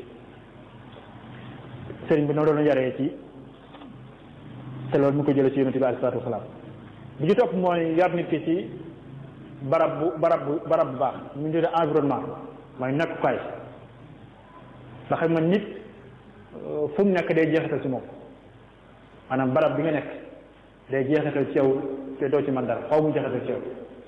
sëriñ bi noonu doon yaree ci te loolu mu ko jëlee ci yonent bi alayhi salaatu wasalaam bi ci topp mooy yar nit ki ci barab bu barab bu barab bu baax ñu tuddee environnement mooy nekkukaay ndax xam nga nit fu mu nekk day jeexital ci moom maanaam barab bi nga nekk day jeexital ci yow te doo ci man dara xaw mu jeexital ci yow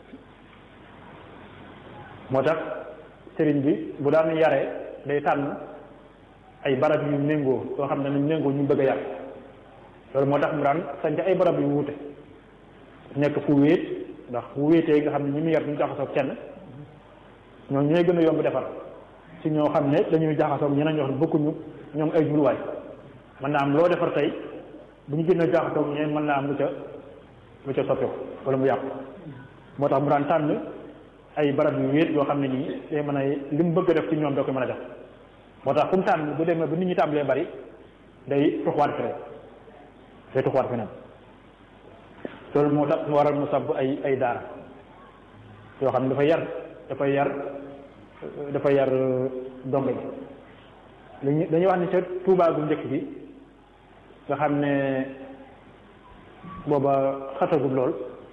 moo tax sëriñ bi bu daan yaree day tànn ay barab yu méngoo yoo xam ne nañ méngoo ñu bëgg a yar loolu moo tax mu daan sanc ay barab yu wuute nekk fu wéet ndax fu wéetee nga xam ne ñi mu yar duñu jaxasoo kenn ñoo ñooy gën a yomb defar ci ñoo xam ne dañuy jaxasoo ñeneen ñoo xam ne bokkuñu ñoom ay jubluwaay mën naa am loo defar tey bu ñu gën a jaxasoo ñeneen mën naa am lu ca lu ca soppeeku wala mu yàqu moo tax mu daan tànn ay barab yu wéet yoo xam ne nii day mën a li mu bëgg a def ci ñoom da koy mën a def moo tax fu mu tànn bu demee ba nit ñi tàmbalee bari day tuxwaat feneen day tuxwaat feneen loolu moo tax mu waral mu sàbb ay ay daara yoo xam ne dafa yar dafay yar dafa yar dongo yi dañuy wax ni ca Tuubaa gu njëkk bi nga xam ne booba xatagul lool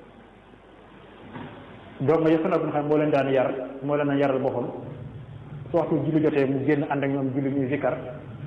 dongo yi fa nekk nga xam ne moo leen daan yar moo leen a yaral boppam su waxtu julli jotee mu génn ànd ak ñoom julli ñuy zikkar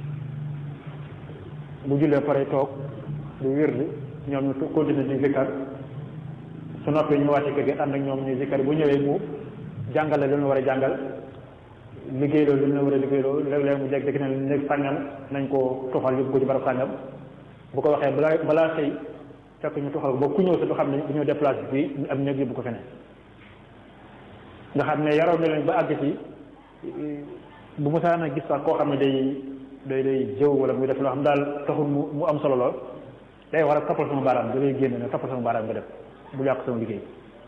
bu jullee pare toog du wirdi ñoom ñu continuer di zikkar su noppee ñu wàcce kër gi ànd ak ñoom ñuy zikkar bu ñëwee mu jàngale lu ñu war a jàngal liggéey loolu lu ñu war a liggéey loolu léeg-léeg mu jeg dëkk ne néeg sàngam nañ ko tuxal yóbbu ko ci barab sàngam bu ko waxee balaa balaa xëy fekk ñu tuxal ko ba ku ñëw sa du xam ne dañoo déplacé fii ñu am néeg yóbbu ko feneen nga xam ne yaroon na leen ba àgg ci bu mu saan a gis sax koo xam ne day day day jëw wala muy def loo xam daal taxul mu mu am solo lool day war a toppal sama baaraam da lay génn ne toppal sama baaraam nga def bu yàq sama liggéey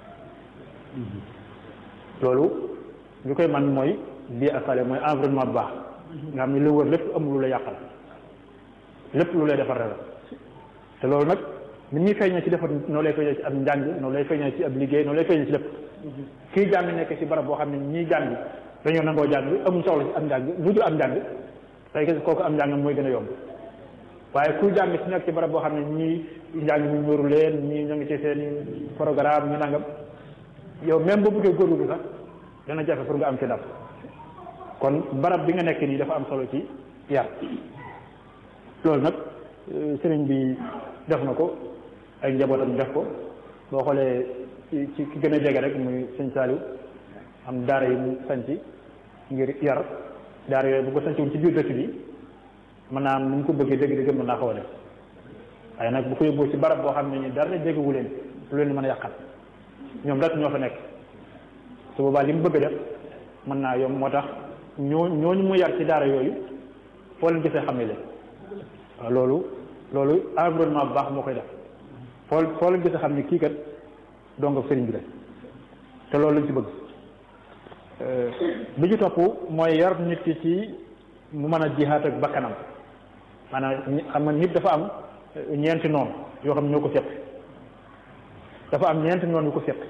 loolu li koy man mooy bii asale mooy environnement bu baax nga xam ne lu wër lépp amul lu la yàqal lépp lu lay defar la te loolu nag ni muy feeñee ci defar noo lay feeñee ci ab njàng noo lay feeñee ci ab liggéey noo lay feeñee ci lépp kii jàng nekk ci barab boo xam ne ñii jàng dañoo nangoo jàng amuñ soxla ci am njàng lu dul am njàng tey gis kooku am njàngam mooy gën a yomb waaye kuy jàng ci nekk ci barab boo xam ne ñii njàng mi ñoru leen ñii ñoo ngi ci seen programme ñu nangam yow même boo bëggee góorgóorlu sax dana jafe pour nga am ci ndam kon barab bi nga nekk nii dafa am solo ci yar loolu nag sëriñ bi def na ko ay njabootam def ko boo xoolee ci ci ki gën a jege rek muy sëñ Saliou am daara yi mu sanc ngir yar daara yooyu bu ko sanciwul ci biir dëkk bi mën naa am nu mu ko bëggee dégg dégg mën naa ko a def waaye nag bu ko yóbboo ci barab boo xam ne ni dara déggu leen lu leen mën a yàqal ñoom rek ñoo fa nekk su boobaa li mu bëgg a def mën naa yomb moo tax ñoo ñooñu mu yar ci daara yooyu foo leen gisee xam ne leen waaw loolu loolu environnement bu baax moo koy def foo foo leen gisee xam ne kii kat donga sëriñ bi la te loolu lañ ci bëgg bi ci topp mooy yar nit ki ci mu mën a jihaat ak bakkanam maanaam xam nga nit dafa am ñeenti noon yoo xam ne ñoo ko seq dafa am ñeenti noon yu ko seq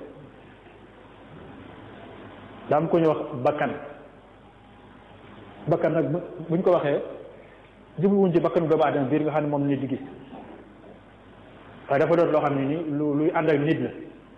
daa am ko ñu wax bakkan bakkan nag buñ ko waxee jubluwuñ ci bakkanu doomu aadama biir nga xam ne moom nit di gis waaye dafa doon loo xam ne ni lu luy ànd ak nit la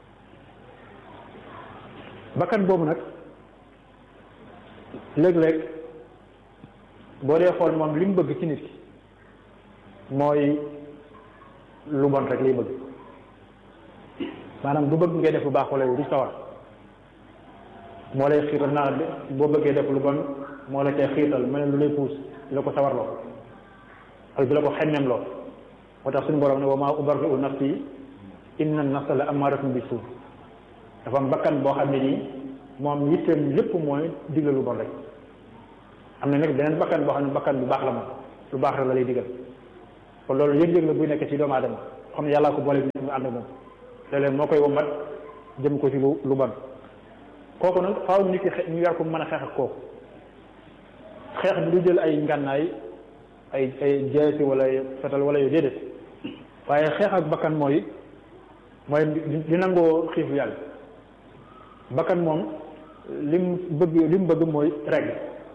bakkan boobu nag léeg-léeg boo dee xool moom li mu bëgg ci nit ki mooy lu bon rek lay bëgg maanaam du bëgg ngay def lu baax wala yow du sawar moo lay xiital naa boo bëggee def lu bon moo la cay xiital mel lu lay puus di la ko sawarloo ak di la ko xemmeem loo moo tax suñu borom ne wa maa ubarri'u nafsi inna nafsa la amaaratun bi suu dafa am bakkan boo xam ne nii moom yitteem lépp mooy digle lu bon rek am na nag beneen bakkan boo xam ne bakkan bu baax la moom lu baax rek la lay digal kon loolu yëg-yëg la buy nekk ci doomu aadama xam ne yàllaa ko boole nit mu ànd ak moom léeg-léeg moo koy wombat jëm ko ci lu lu bon kooku nag faaw nit ki ñu yar ko mën a xeex ak kooku xeex bi du jël ay ngànnaay ay ay jeesi wala fetal wala yu déedéet waaye xeex ak bakkan mooy mooy di nangoo xiifu yàlla bakkan moom lim bëgg li mu bëgg mooy regg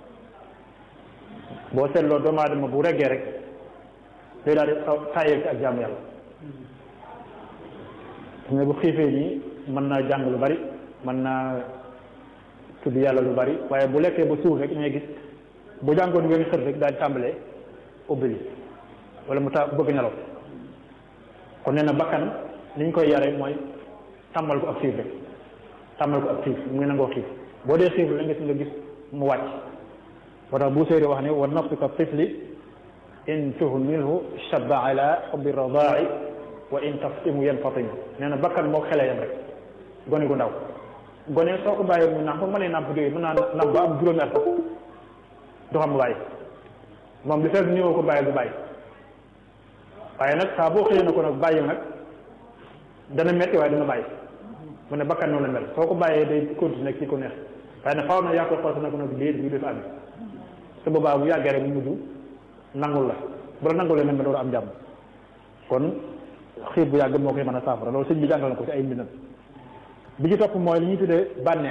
boo seetloo doomu aadama bu reggee rek day daal di tàyyeel ci ak jaamu yàlla ne bu xiifee nii mën naa jàng lu bari mën naa tudd yàlla lu bari waaye bu lekkee ba suur rek ngay gis bu jàngoon ngeen xër rek daal di tàmbalee ubbili wala mu ta bëgg nelaw kon nee na bakkan li ñu koy yare mooy tàmmal ko ak xiif rek tàmmal ko ak xiif mu ngi nangoo xiif boo dee xiif la nga si nga gis mu wàcc moo tax bu séeri wax ne wa nafsu ka tifli in tuhmilhu shabba ala xubbi radaa'i wa in taftimu yanfatim nee na bakkan moo xele yam rek gone gu ndaw gone soo ko bàyyee mu nàmp mënee nàmp jógee mën naa nàmp ba am juróomi at sax du xam bàyyi moom li fekk ñëwoo ko bàyyi du bàyyi waaye nag saa boo xëyee na ko nag bàyyi nag dana metti waaye dana bàyyi mu ne bakkan noonu la mel soo ko bàyyee day continuer ci ko neex waaye nag faaw na yaa koy xool nag nag déet bi def ànd su boobaa bu yàggee rek mu mujj nangul la bu la nangulee nag nga door am jàmm kon xiir bu yàgg moo koy mën a saafara loolu sëñ bi jàngal na ko ci ay mbindam bi ci topp mooy li ñuy tuddee bànneex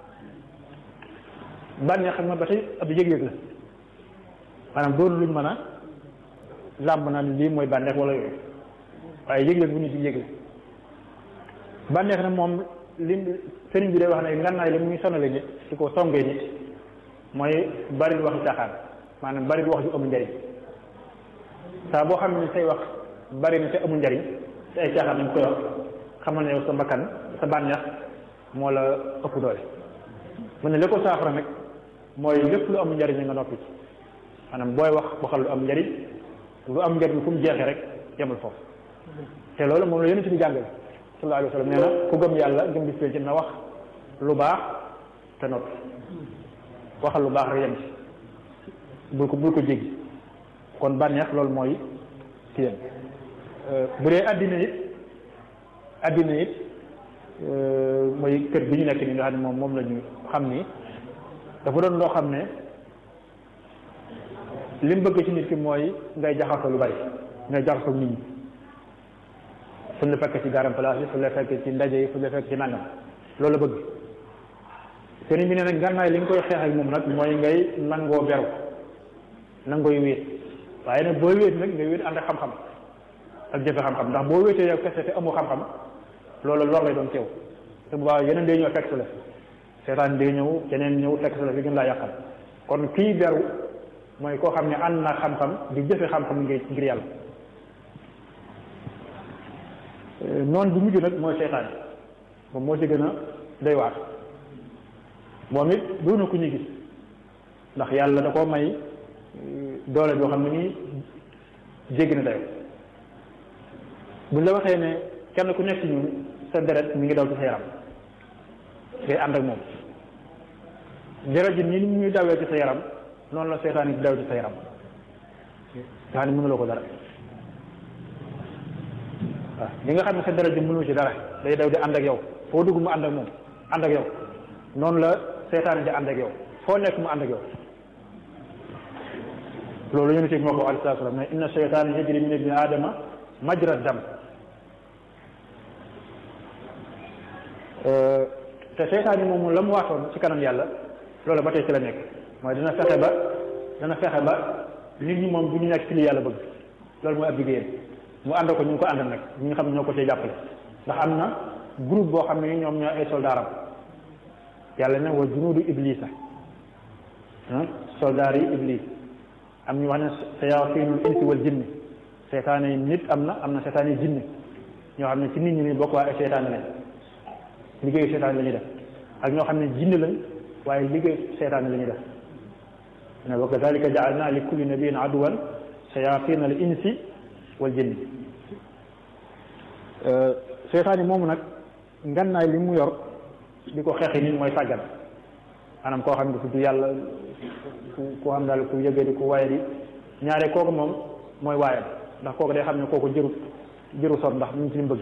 bànneex xam nga ba tey ab yëg-yëg la maanaam doon luñ mën a làmb naa lii mooy bànneex wala yooyu waaye yëg-yëg bu nit ci yëg la bànneex na moom lim sëriñ bi day wax ne ngannaay li muy sonale nit ci ko songee nit mooy bari lu waxi caaxaan maanaam bari lu wax ju amul njariñ saa boo xam ne say wax bari na te amul njariñ te ay caaxaan dañ koy wax xamal ne yow sa bakkan sa bànneex moo la ëpp doole mu ne li ko saafara nag mooy lépp lu am njariñ nga noppi ci maanaam booy wax waxal lu am njariñ lu am njariñ fu mu jeexee rek yemul foofu te loolu moom la yonent bi jàngale sallallahu alayhi wa sallam nee na ku gëm yàlla gëm bis ci na wax lu baax te noppi waxal lu baax rek yem ci bul ko bul ko jéggi kon bànneex loolu mooy kiyam bu dee àddina it àddina it mooy kër bi ñu nekk nii nga xam ne moom moom la ñu xam ni dafa doon loo xam ne li mu bëgg ci nit ki mooy ngay jaxasoo lu bari ngay jaxasoo nit ñi suñ la fekk ci garam place yi suñ la fekk ci ndaje yi suñ la fekk ci nangam loolu la bëgg sëriñ bi nee nag gànnaay li nga koy xeex ak moom nag mooy ngay nangoo beru nangooy wéet waaye nag booy wéet nag ngay wéet ànd ak xam-xam ak jëfe xam-xam ndax boo wéetee yow kese te amoo xam-xam loolu lor lay doon teew te bu baax yeneen day ñëw fekk si la seetaan day ñëw yeneen ñëw fekk si la fi gën laa yàqal kon kii beru mooy koo xam ne ànd na xam-xam di jëfe xam-xam ngir ngir yàlla noonu bu mujj nag mooy seytaan moom moo ci gën a doy waar moom it doona ku ñu gis ndax yàlla da koo may doole boo xam ne nii jéggi na dayo buñ la waxee ne kenn ku nekk ci ñun sa deret mi ngi daw ci sa yaram ngay ànd ak moom deret ji ni muy dawee ci sa yaram noonu la seytaan yi di daw ci sa yaram nga xam ne mënuloo ko dara waaw li nga xam ne sa deret ji mënul ci dara day daw di ànd ak yow foo dugg mu ànd ak moom ànd ak yow noonu la seytaan di ànd ak yow foo nekk mu ànd ak yow loolu yonent bi moo ko alayhi salaatu salaam ne inna seytaan yajri min ibni aadama majra dam te seytaan yi moom la mu waatoon ci kanam yàlla loolu ba tey ci la nekk mooy dana fexe ba dana fexe ba nit ñi moom bu ñu nekk ci li yàlla bëgg loolu mooy ab liggéeyam mu ànd ko ñu ngi ko àndal nag ñi nga xam ne ñoo ko cee jàppale ndax am na groupe boo xam ne ñoom ñoo ay soldaaram yàlla ne wa junuudu iblisa soldaar yi iblis am ñu wax ne sayaatinul insi wal jinni seetaane yi nit am na am na seetaane yi jinni ñoo xam ne ci nit ñi ni bokk waaye ay seetaane lañ liggéeyu seetaane la ñuy def ak ñoo xam ne jinni lañ waaye liggéeyu seetaane la ñuy def ne wa kadalika jaalna li kulli nabiyin aduwan sayatin al insi wal jinni seetaan yi moomu nag ngannaay li mu yor di ko xeexi nit mooy sàggan maanaam koo xam ne ku du yàlla ku ku xam daal ku yëgee di ku waaye di ñaare kooku moom mooy waayam ndax kooku day xam ne kooku jëru jëru sot ndax mu ngi ci li mu bëgg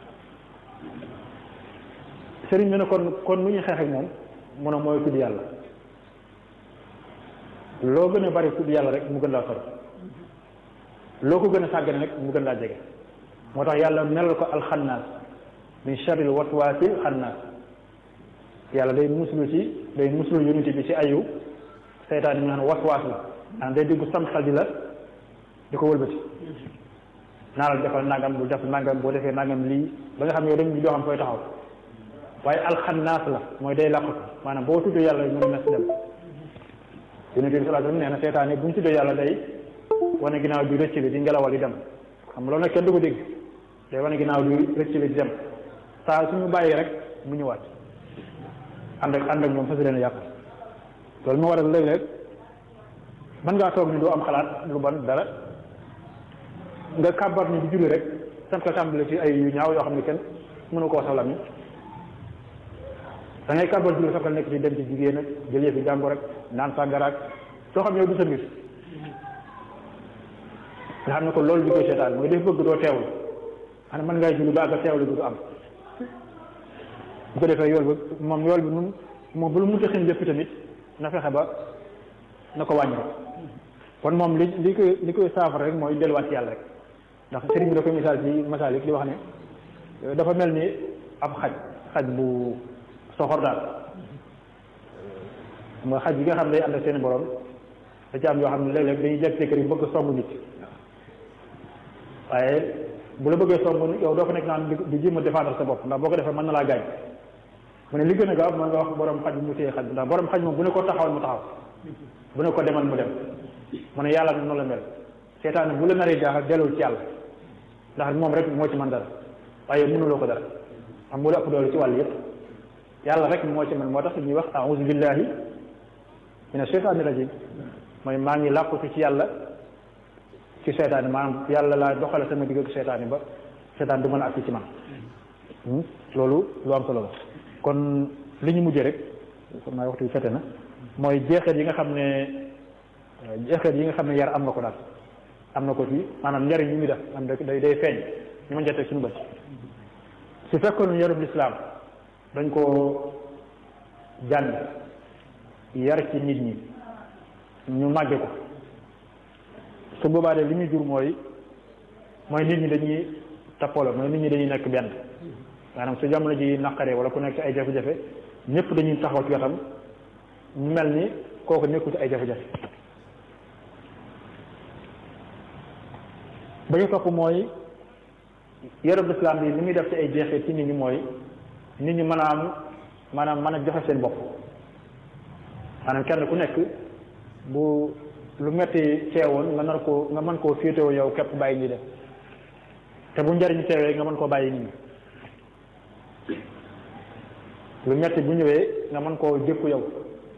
sëriñ bi ne kon kon lu ñuy xeex ak moom mu ne mooy tudd yàlla loo gën a bari tudd yàlla rek mu gën laa sori loo ko gën a sàggane rek mu gën laa jege moo tax yàlla melal ko alxannaas min sharril waswaasil xannaas yàlla day muslu ci day muslu unité bi ci ayu seytaan yi nga xam ne waswaas la maanaam day dugg sam xel di la di ko wëlbati naa la defal nangam bu def nangam boo defee nangam lii ba nga xam ne yow dañu doo xam koy taxaw waaye alxannaas la mooy day làqatu maanaam boo tuddee yàlla mu ne mes dem yonent bi sallallahu alayhi wasallam nee na seytaan yi bu ñu tuddee yàlla day wane ginnaaw bi rëcc bi di ngelawal di dem xam nga loolu nag kenn du ko dégg day wane ginnaaw bi rëcc bi di dem saa suñu bàyyi rek mu ñëwaat ànd ak ànd ak ñoom fas leen a yàq loolu moo waral léeg-léeg mën ngaa toog ni doo am xalaat lu ban dara nga kàbbar ni di julli rek sam ko tàmbale ci ay yu ñaaw yoo xam ne kenn mënu koo salam yi da ngay kàbbar julli sax nekk ci dem ci jigéen ak jël yëfi jàngo rek naan sàngaraak soo xam yow du sa mbir nga xam ne ko loolu di koy seetaan mooy def bëgg doo teewlu xanaa mën ngay julli ba àgg teewlu du am bu ko defee yool bi moom yool bi nun moom bu lu mu taxin lépp tamit na fexe ba na ko wàññi kon moom li li koy li koy saafara rek mooy delluwaat ci yàlla rek ndax sëriñ bi da koy misaal ci masaalik li wax ne dafa mel ni ab xaj xaj bu soxor daal mooy xaj yi nga xam ne day ànd ak seen borom da ci am yoo xam ne léeg-léeg dañuy jekk kër yi bëgg song nit waaye bu la bëggee song yow doo ko nekk naan di jéem a défendre sa bopp ndax boo ko defee mën na laa gaañ mu ne li gën a gaaw mooy nga wax borom xaj bi mu téye xaj bi ndax borom xaj moom bu ne ko taxawal mu taxaw bu ne ko demal mu dem mu ne yàlla noonu la mel seetaan bu la naree jaaxal dellul ci yàlla ndax moom rek moo ci mën dara waaye mënuloo ko dara xam mu la ëpp doole ci wàll yëpp yàlla rek moo ci mën moo tax ñuy wax a'uzu billahi mina shaytaani rajim mooy maa ngi làqutu ci yàlla ci seetaan maanaam yàlla laa doxale sama digg ak seetaan yi ba seetaan du mën a agsi ci man loolu lu am solo la kon li ñu mujjee rek xam naa waxtu bi fete na mooy jeexeet yi nga xam ne jeexeet yi nga xam ne yar am na ko daal am na ko ci maanaam njariñ yi muy def am day day feeñ ñu mën jotee suñu bët su fekkoon yarub lislaam dañ ko jàng yar ci nit ñi ñu màgge ko su boobaa de li muy jur mooy mooy nit ñi dañuy tappalo mooy nit ñi dañuy nekk benn maanaam su jamono ji naqaree wala ku nekk ay jafe-jafe ñëpp dañuy taxaw ci wetam mu mel ni kooku nekku ci ay jafe-jafe ba ñu topp mooy yarub islam bi li muy def ci ay jeexit ci nit ñi mooy nit ñi mën a am maanaam mën a joxe seen bopp maanaam kenn ku nekk bu lu metti teewoon nga nar koo nga mën koo féetewoo yow képp bàyyi ñi def te bu njariñ teewee nga mën koo bàyyi nit ñi lu metti bu ñëwee nga mën koo dékku yow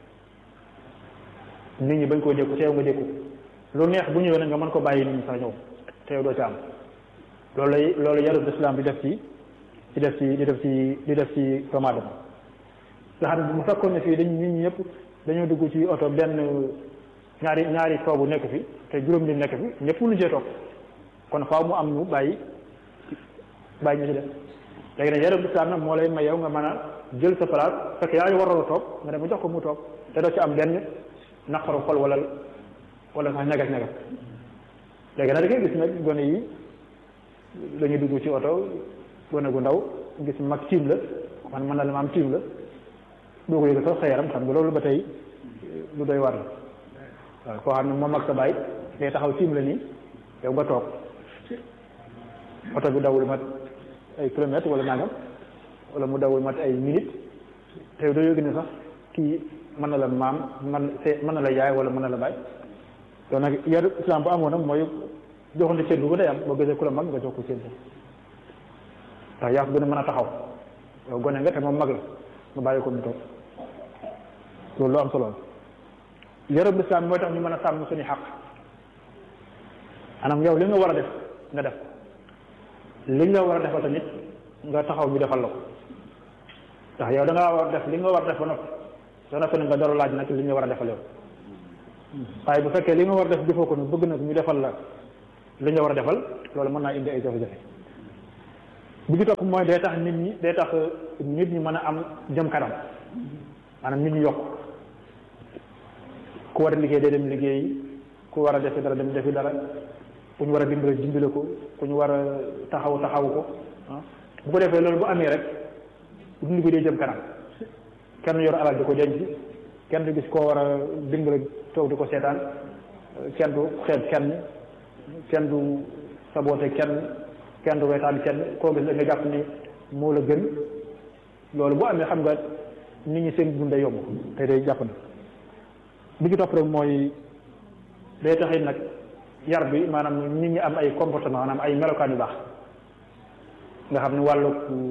nit ñi bañ koo dékku teew nga dékku lu neex bu ñëwee nag nga mën ko bàyyi nit ñi sax ñëw teew doo ci am loolu lay loolu yarub islam di def ci di def ci di def ci di def ci doomu aadama nga xam ne bu fekkoon ne fii dañ nit ñi ñëpp dañoo dugg ci oto benn ñaari ñaari toogu nekk fi te juróom bi nekk fi ñëpp mënu cee toog kon faaw mu am ñu bàyyi bàyyi ñu ci def léegi nag yarub islam nag moo lay may yow nga mën a jël sa place fekk yaa ngi waroon a toog nga dem ba jox ko mu toog te doo ci am benn naqaru xol wala wala sax ñagas ñagas léegi nag da ngay gis nag gone yi dañuy dugg ci oto gone gu ndaw gis mag tiim la man mën na la ma am tiim la doo ko yëg sax sa yaram xam nga loolu ba tey lu doy war la waaw koo xam ne moom ak sa baay day taxaw tiim la nii yow nga toog oto bi dawul mat ay kilomètres wala nangam wala mu dawul mat ay minutes te doo yëg ne sax kii mën na la maam man se mën na la yaay wala mën na la baay loolu nag yar islam bu amoon nag mooy joxante cër bu ko day am boo gisee ku la mag nga jox ko cër ndax yaa ko gën a mën a taxaw yow gone nga te moom mag la nga bàyyi ko mu toog loolu lu am solo la yarab islam mooy tax ñu mën a sàmm suñu xaq anam yow li nga war a def nga def li nga war a defal tamit nga taxaw ñu defal la ko ndax yow da ngaa war a def li nga war a def ba noppi soo noppi nag nga door laaj nag li nga war a defal yow waaye bu fekkee li nga war a def defoo ko nag bëgg nag ñu defal la li nga war a defal loolu mën naa indi ay jafe-jafe bi ci topp mooy day tax nit ñi day tax nit ñi mën a am jëm kanam maanaam nit ñi yokk ku war a liggéey day dem liggéey ku war a defi dara dem defi dara ku ñu war a dimbale dimbale ko ku ñu war a taxaw taxaw ko ah bu ko defee loolu bu amee rek dund bi day jëm kanam kenn yor alal di ko denc kenn du gis koo war a dimbale toog di ko seetaan kenn du xeeb kenn kenn du saboote kenn kenn du wetaan kenn koo gis la nga jàpp ni moo la gën loolu bu amee xam nga nit ñi seen dund day yomb te day jàpp na bi ci topp rek mooy day taxit nag yar bi maanaam nit ñi am ay comportement maanaam ay melokaan yu baax nga xam ne wàllu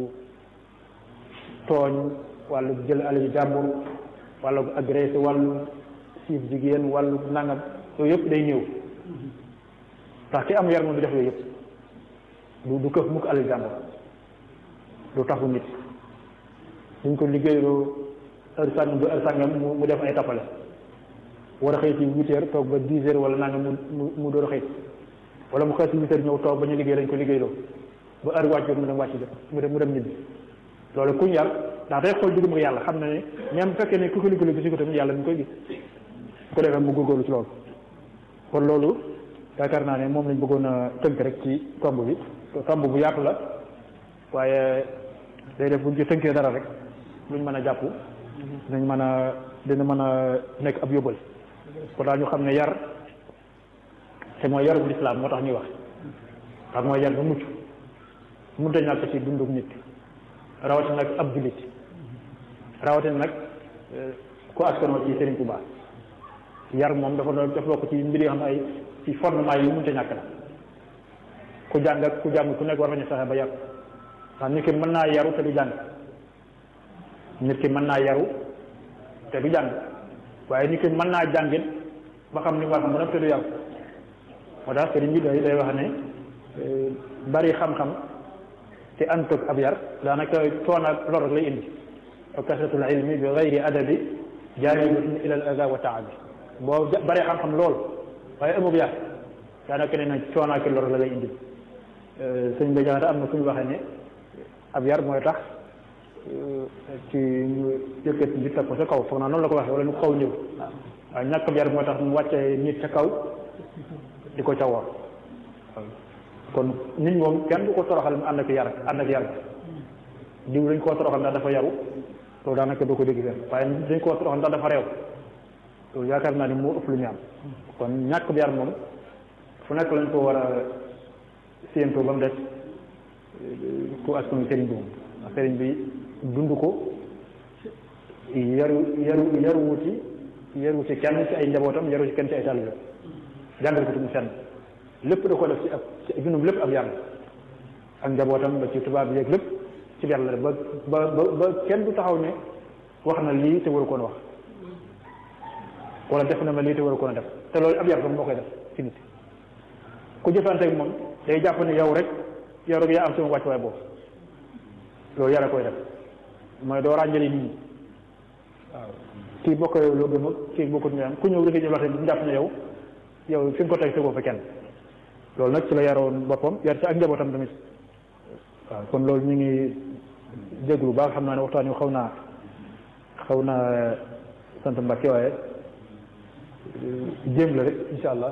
tooñ wàllu jël alal jàmbur wàllu agressé wàllu siif jigéen wàllu nangam yooyu yëpp day ñëw ndax ki am yar moom du def yooyu yëpp du du këf mukk alal jàmbur du taxu nit duñ ko liggéeyloo heure sàngam ba heure sàngam mu def ay tappale war a xëy ci huit heures toog ba dix heures wala nangam mu mu mu door a xëy wala mu xëy ci huit heures ñëw toog ba ñu liggéey lañ ko liggéeyloo ba heure wàcc jot mu dem wàcc jot mu dem mu dem ñibbi loolu kuñ yar ndax day xool diggam ak yàlla xam na ne même bu fekkee ne ku ko liggéey gis ko tamit yàlla mi ngi koy gis bu ko defee mu góorgóorlu ci loolu kon loolu yaakaar naa ne moom lañ bëggoon a tënk rek ci tomb bi tomb bu yaatu la waaye day def buñ ci tënkee dara rek luñ mën a jàpp dinañ mën a dina mën a nekk ab yóbbal kon daal ñu xam ne yar te mooy yarub lislaam moo tax ñuy wax ndax mooy yar ba mucc mënut a ñàkk ci dunduk nit rawatina nag ab jullit rawatina nag ku askanoo ci Serigne Touba yar moom dafa doon dafa bokk ci mbir yoo xam ne ay ci fondement yi mënut a ñàkk la ku jàng ak ku jàng ku nekk war nañu fexe ba yar ndax nit ki mën naa yaru te du jàng nit ki mën naa yaru te du jàng waaye nit ki mën naa jàngit ba xam ni mu war xam ba nag te du yaru moo tax sëriñ bi day day wax ne bari xam-xam te antoog ab yar daanaka coono ak lor rek lay indi wa kasratul ilmi bi gayri adabi jaalibatun ila al ada wa taabi boo bari xam-xam lool waaye amub yar daanaka ne na coono ak lor la lay indi sëñ bi jaxate am na fu ñu waxee ne ab yar mooy tax ci ñu yëkkati nit teg ko ca kaw foog naa noonu la ko waxee wala ñu kaw ñëw waaw ñàkk ab yar mooy tax mu wàcce nit ca kaw di ko ca woor kon nit moom kenn du ko toroxal mu ànd ak yar ànd ak yar diw dañ koo toroxal ndax dafa yaru loolu daanaka doo ko dégg fenn waaye dañ koo toroxal ndax dafa réew loolu yaakaar naa ni moo ëpp lu ñu am kon ñàkk bi yar moom fu nekk lañ ko war a séentoo ba mu des ku askan sëriñ bi moom ndax sëriñ bi dund ko yaru yaru yaru wuti yaru ci kenn ci ay njabootam yaru ci kenn ci ay taalibe jàngal ko tamit fenn lépp da ko def ci ab ci dundum lépp ab yar ak njabootam ba ci tubaab yeeg lépp ci yar la def ba ba ba kenn du taxaw ne wax na lii te waru koon wax wala def na ma lii te waru koon a def te loolu ab yar tam moo koy def ci nit ku jëfanteeg moom day jàpp ne yow rek yow rek yaa am sama wàccuwaay boobu loolu yàlla koy def mooy doo ràññale nit ñi waaw kii bokk yow loo gëm ak kii bokkut ñu am ku ñëw rek jëflante bu jàpp ne yow yow fi nga ko teg tegoo fa kenn loolu nag ci la yaroon boppam yar ci ak njabootam tamit waaw kon loolu ñu ngi jéglu baax xam naa ne waxtaan wi xaw naa xaw naa sant Mbàkke waaye jéem la rek insha allah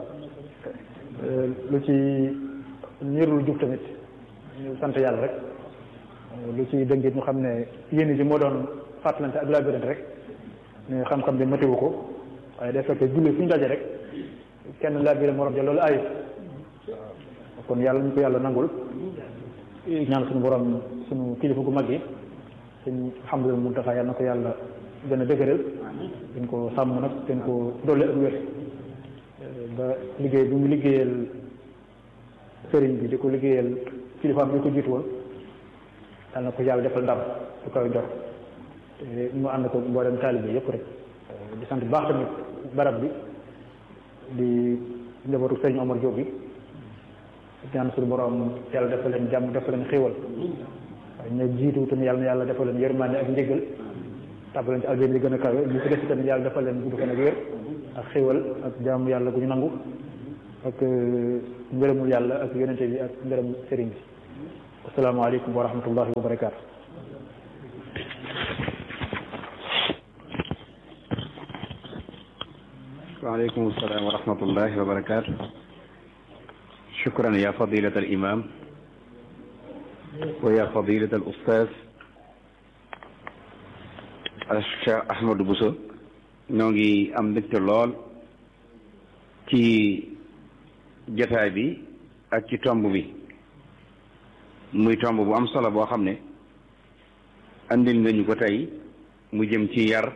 lu ci ñërul jub tamit ñu sant yàlla rek lu ci dëngit ñu xam ne yéen ji moo doon fàttalante ak labirante rek ne xam-xam bi matiwu ko waaye day fekk julli fu ñu daje rek kenn labiré morom ja loolu ayib kon yàlla ñu ko yàlla nangul ñaan suñu borom suñu kilifa gu mag yi suñ Hamdul Muntaxa yàlla na ko yàlla gën a dëgëral dañ ko sàmm nag dañ ko dolli ak wér ba liggéey bi mu liggéeyal sëriñ bi di ko liggéeyal kilifaam bi ko jiitu woon yàlla na ko yàlla defal ndam du koy jox te mu ànd ko mboolem taalibe yëpp rek di sant baax tamit barab bi di njabootu sëriñ Omar Diop bi ñaan suñu borom yàlla defal leen jàmm defal leen xéewal waaye ñu jiitu tamit yàlla na yàlla defal leen yërmande ak njëgal tàbbal leen ci aljana yi gën a kawe ñu ci des tamit yàlla defal leen gudd fan ak wér ak xéewal ak jàmm yàlla gu ñu nangu ak ngërëmul yàlla ak yonente bi ak ngërëm sëriñ bi asalaamaaleykum wa rahmatullahi wa barakaatu waaleykum salaam wa rahmatullahi wa barakaatu shukran ya fadilat al imam wa ya fadilat al ustaz Cheikh Ahmadou Bousso ñoo ngi am mbégte lool ci jotaay bi ak ci tomb bi muy tomb bu am solo boo xam ne andil nga ñu ko tey mu jëm ci yar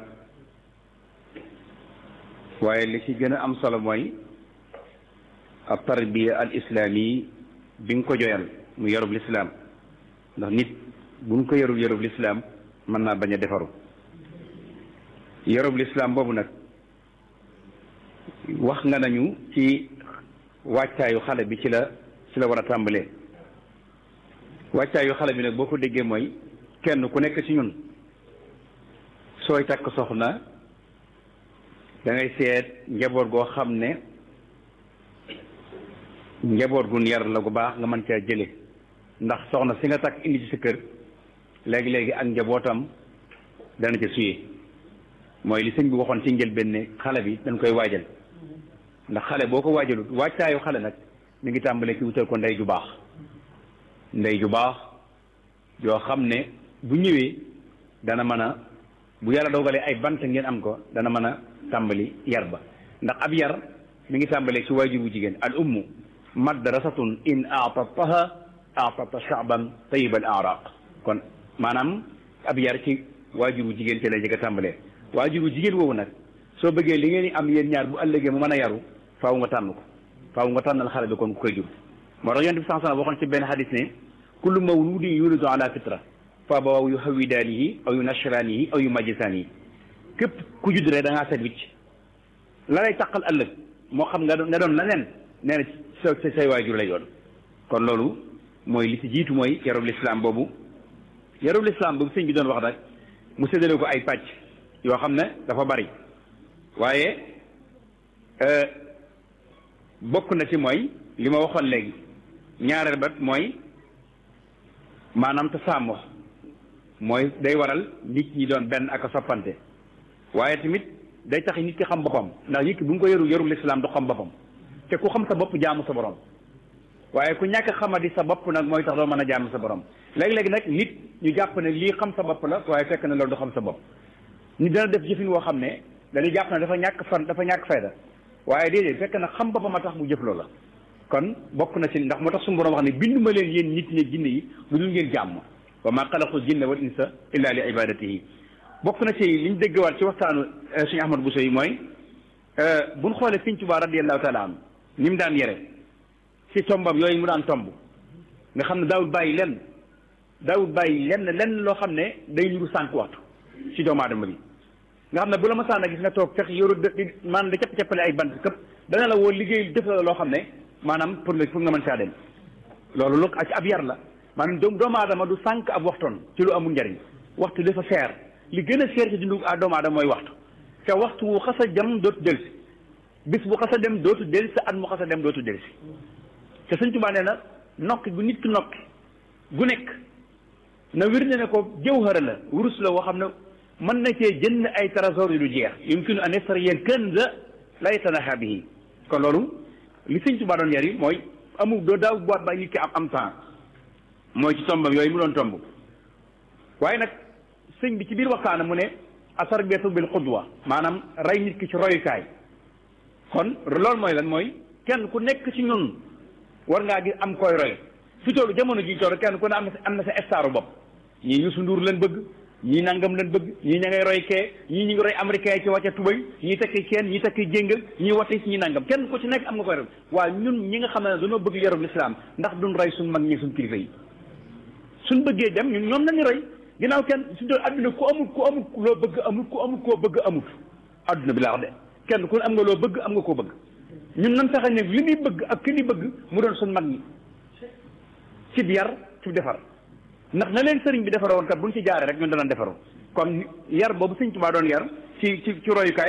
waaye li ci gën a am solo mooy ab tarbiya al islaami bi nga ko joyal mu yarub lislaam ndax nit buñ ko yarul yarub lislaam mën naa bañ a defaru yarub lislaam boobu nag wax nga nañu ci wàccaayu xale bi ci la ci la war a tàmbalee wàccaayu xale bi nag boo ko déggee mooy kenn ku nekk ci ñun sooy takk soxna da ngay seet njaboot goo xam ne njaboot gun yar la gu baax nga mën caa jële ndax soxna si nga takk indi ci sa kër léegi-léegi ak njabootam dana ca suyee mooy li sëñ bi waxoon ci njëlbéen ne xale bi dañ koy waajal ndax xale boo ko waajalut wàccaayu xale nag mi ngi tàmbalee ci wutal ko ndey ju baax ndey ju baax yoo xam ne bu ñëwee dana mën a bu yàlla dogalee ay bant ngeen am ko dana mën a tàmbali yar ba ndax ab yar mi ngi tàmbalee ci waajur bu jigéen al ummu madrasatun in aatataha aatata shaaban tayib al araq kon maanaam ab yar ci waajur bu jigéen ci lay jëkk a tàmbalee waajur bu jigéen woowu nag soo bëggee li ngeen di am yéen ñaar bu ëllëgee mu mën a yaru faaw nga tànn ko faaw nga tànnal xale bi kon ku koy jur moo tax yonent bi sax waxoon ci benn xadis ne kullu mawludin yulidu ala fitra fa abawaahu yu hawidaanihi aw yu nasraanihi aw yu majjisaanihi képp ku judd rek da ngaa set wicc la lay taqal ëllëg moo xam nga doon nga doon leneen nee na sa sa say waajur lay doon kon loolu mooy li ci jiitu mooy yarub lislaam boobu yarub lislaam boobu sëñ bi doon wax nag mu séddale ko ay pàcc yoo xam ne dafa bari waaye bokk na ci mooy li ma waxoon léegi ñaareel ba mooy maanaam te sàmm mooy day waral nit ñi doon benn ak a soppante waaye tamit day tax nit ki xam boppam ndax nit ki bu nga ko yaru yarul lislaam du xam boppam te ku xam sa bopp jaamu sa borom waaye ku ñàkk xamadi sa bopp nag mooy tax doo mën a jaamu sa borom léegi-léegi nag nit ñu jàpp ne lii xam sa bopp la waaye fekk na loolu du xam sa bopp nit dana def jëfin woo xam ne dañuy jàpp ne dafa ñàkk fan dafa ñàkk fayda waaye déedéet fekk na xam boppam a tax mu jëf loola kon bokk na ci ndax moo tax suñu borom wax ne bindu ma leen yéen nit ñi jinne yi lu dul ngeen jàmm wa ma xalaqul jinna wal insa illa li ibadatihi bokk na ci li ñu déggewaat ci waxtaanu suñu Ahmad Bousso yi mooy buñ xoolee Sëñ Tuubaa radiyallahu taala an ni mu daan yere ci tombam yooyu mu daan tomb nga xam ne daawul bàyyi lenn daawul bàyyi lenn lenn loo xam ne day nuru sànq waxtu ci doomu aadama bi nga xam ne bu la masaan a gis nga toog fex yoru maanaam da capp-cappale ay bant këpp dana la woo liggéey def la loo xam ne maanaam pour nga pour nga mën saa dem loolu lu ci ab yar la maanaam doom doomu aadama du sànq ab waxtoon ci lu amul njariñ waxtu dafa seer li gën a seer ci dundu doomu aadama mooy waxtu te waxtu wu xas a jam dootu delsi bis bu xas a dem dootu delsi at mu xas a dem dootu delsi te Sëñ Tuubaa nee na nokki gu nit ki nokki gu nekk na wir ne ne ko jawhara la wurus la woo xam ne mën na cee jënd ay trésor yu du jeex yumkinu an yastariya kanza la yatanaha bihi kon loolu li Sëñ Tuubaa doon yar yi mooy amul doo daaw boot ba nit ki am am temps mooy ci tombam yooyu mu doon tomb waaye nag sëñ bi ci biir waxtaana mu ne atarbiyatu bil qudwa maanaam rey nit ki ci royukaay kon loolu mooy lan mooy kenn ku nekk ci ñun war ngaa gis am koy roy fi toolu jamono ji toolu kenn ku ne am na sa am na sa staru bopp ñii Youssou Ndour leen bëgg ñii nangam leen bëgg ñii ña ngay roy kee ñii ñu ngi roy américain yi ci wàcce tubay ñii takki kenn ñii takki jéngal ñii wati ñii nangam kenn ku ci nekk am nga koy roy waaye ñun ñi nga xam ne dañoo bëgg yarub lislaam ndax duñ roy suñ mag ñi suñ kilifa yi suñ bëggee dem ñun ñoom nañu roy ginnaaw kenn su doon adduna ku amul ku amul loo bëgg amul ku amul koo bëgg amut adduna bi laa wax de kenn ku ne am nga loo bëgg am nga koo bëgg ñun nan fexe ne li muy bëgg ak ki ni bëgg mu doon suñ mag ñi ci yar ci defar ndax na leen sëriñ bi defaroo woon kat buñ ci jaaree rek ñun danañ defaroo kon yar boobu sëñ Tuubaa doon yar ci ci ci royukaay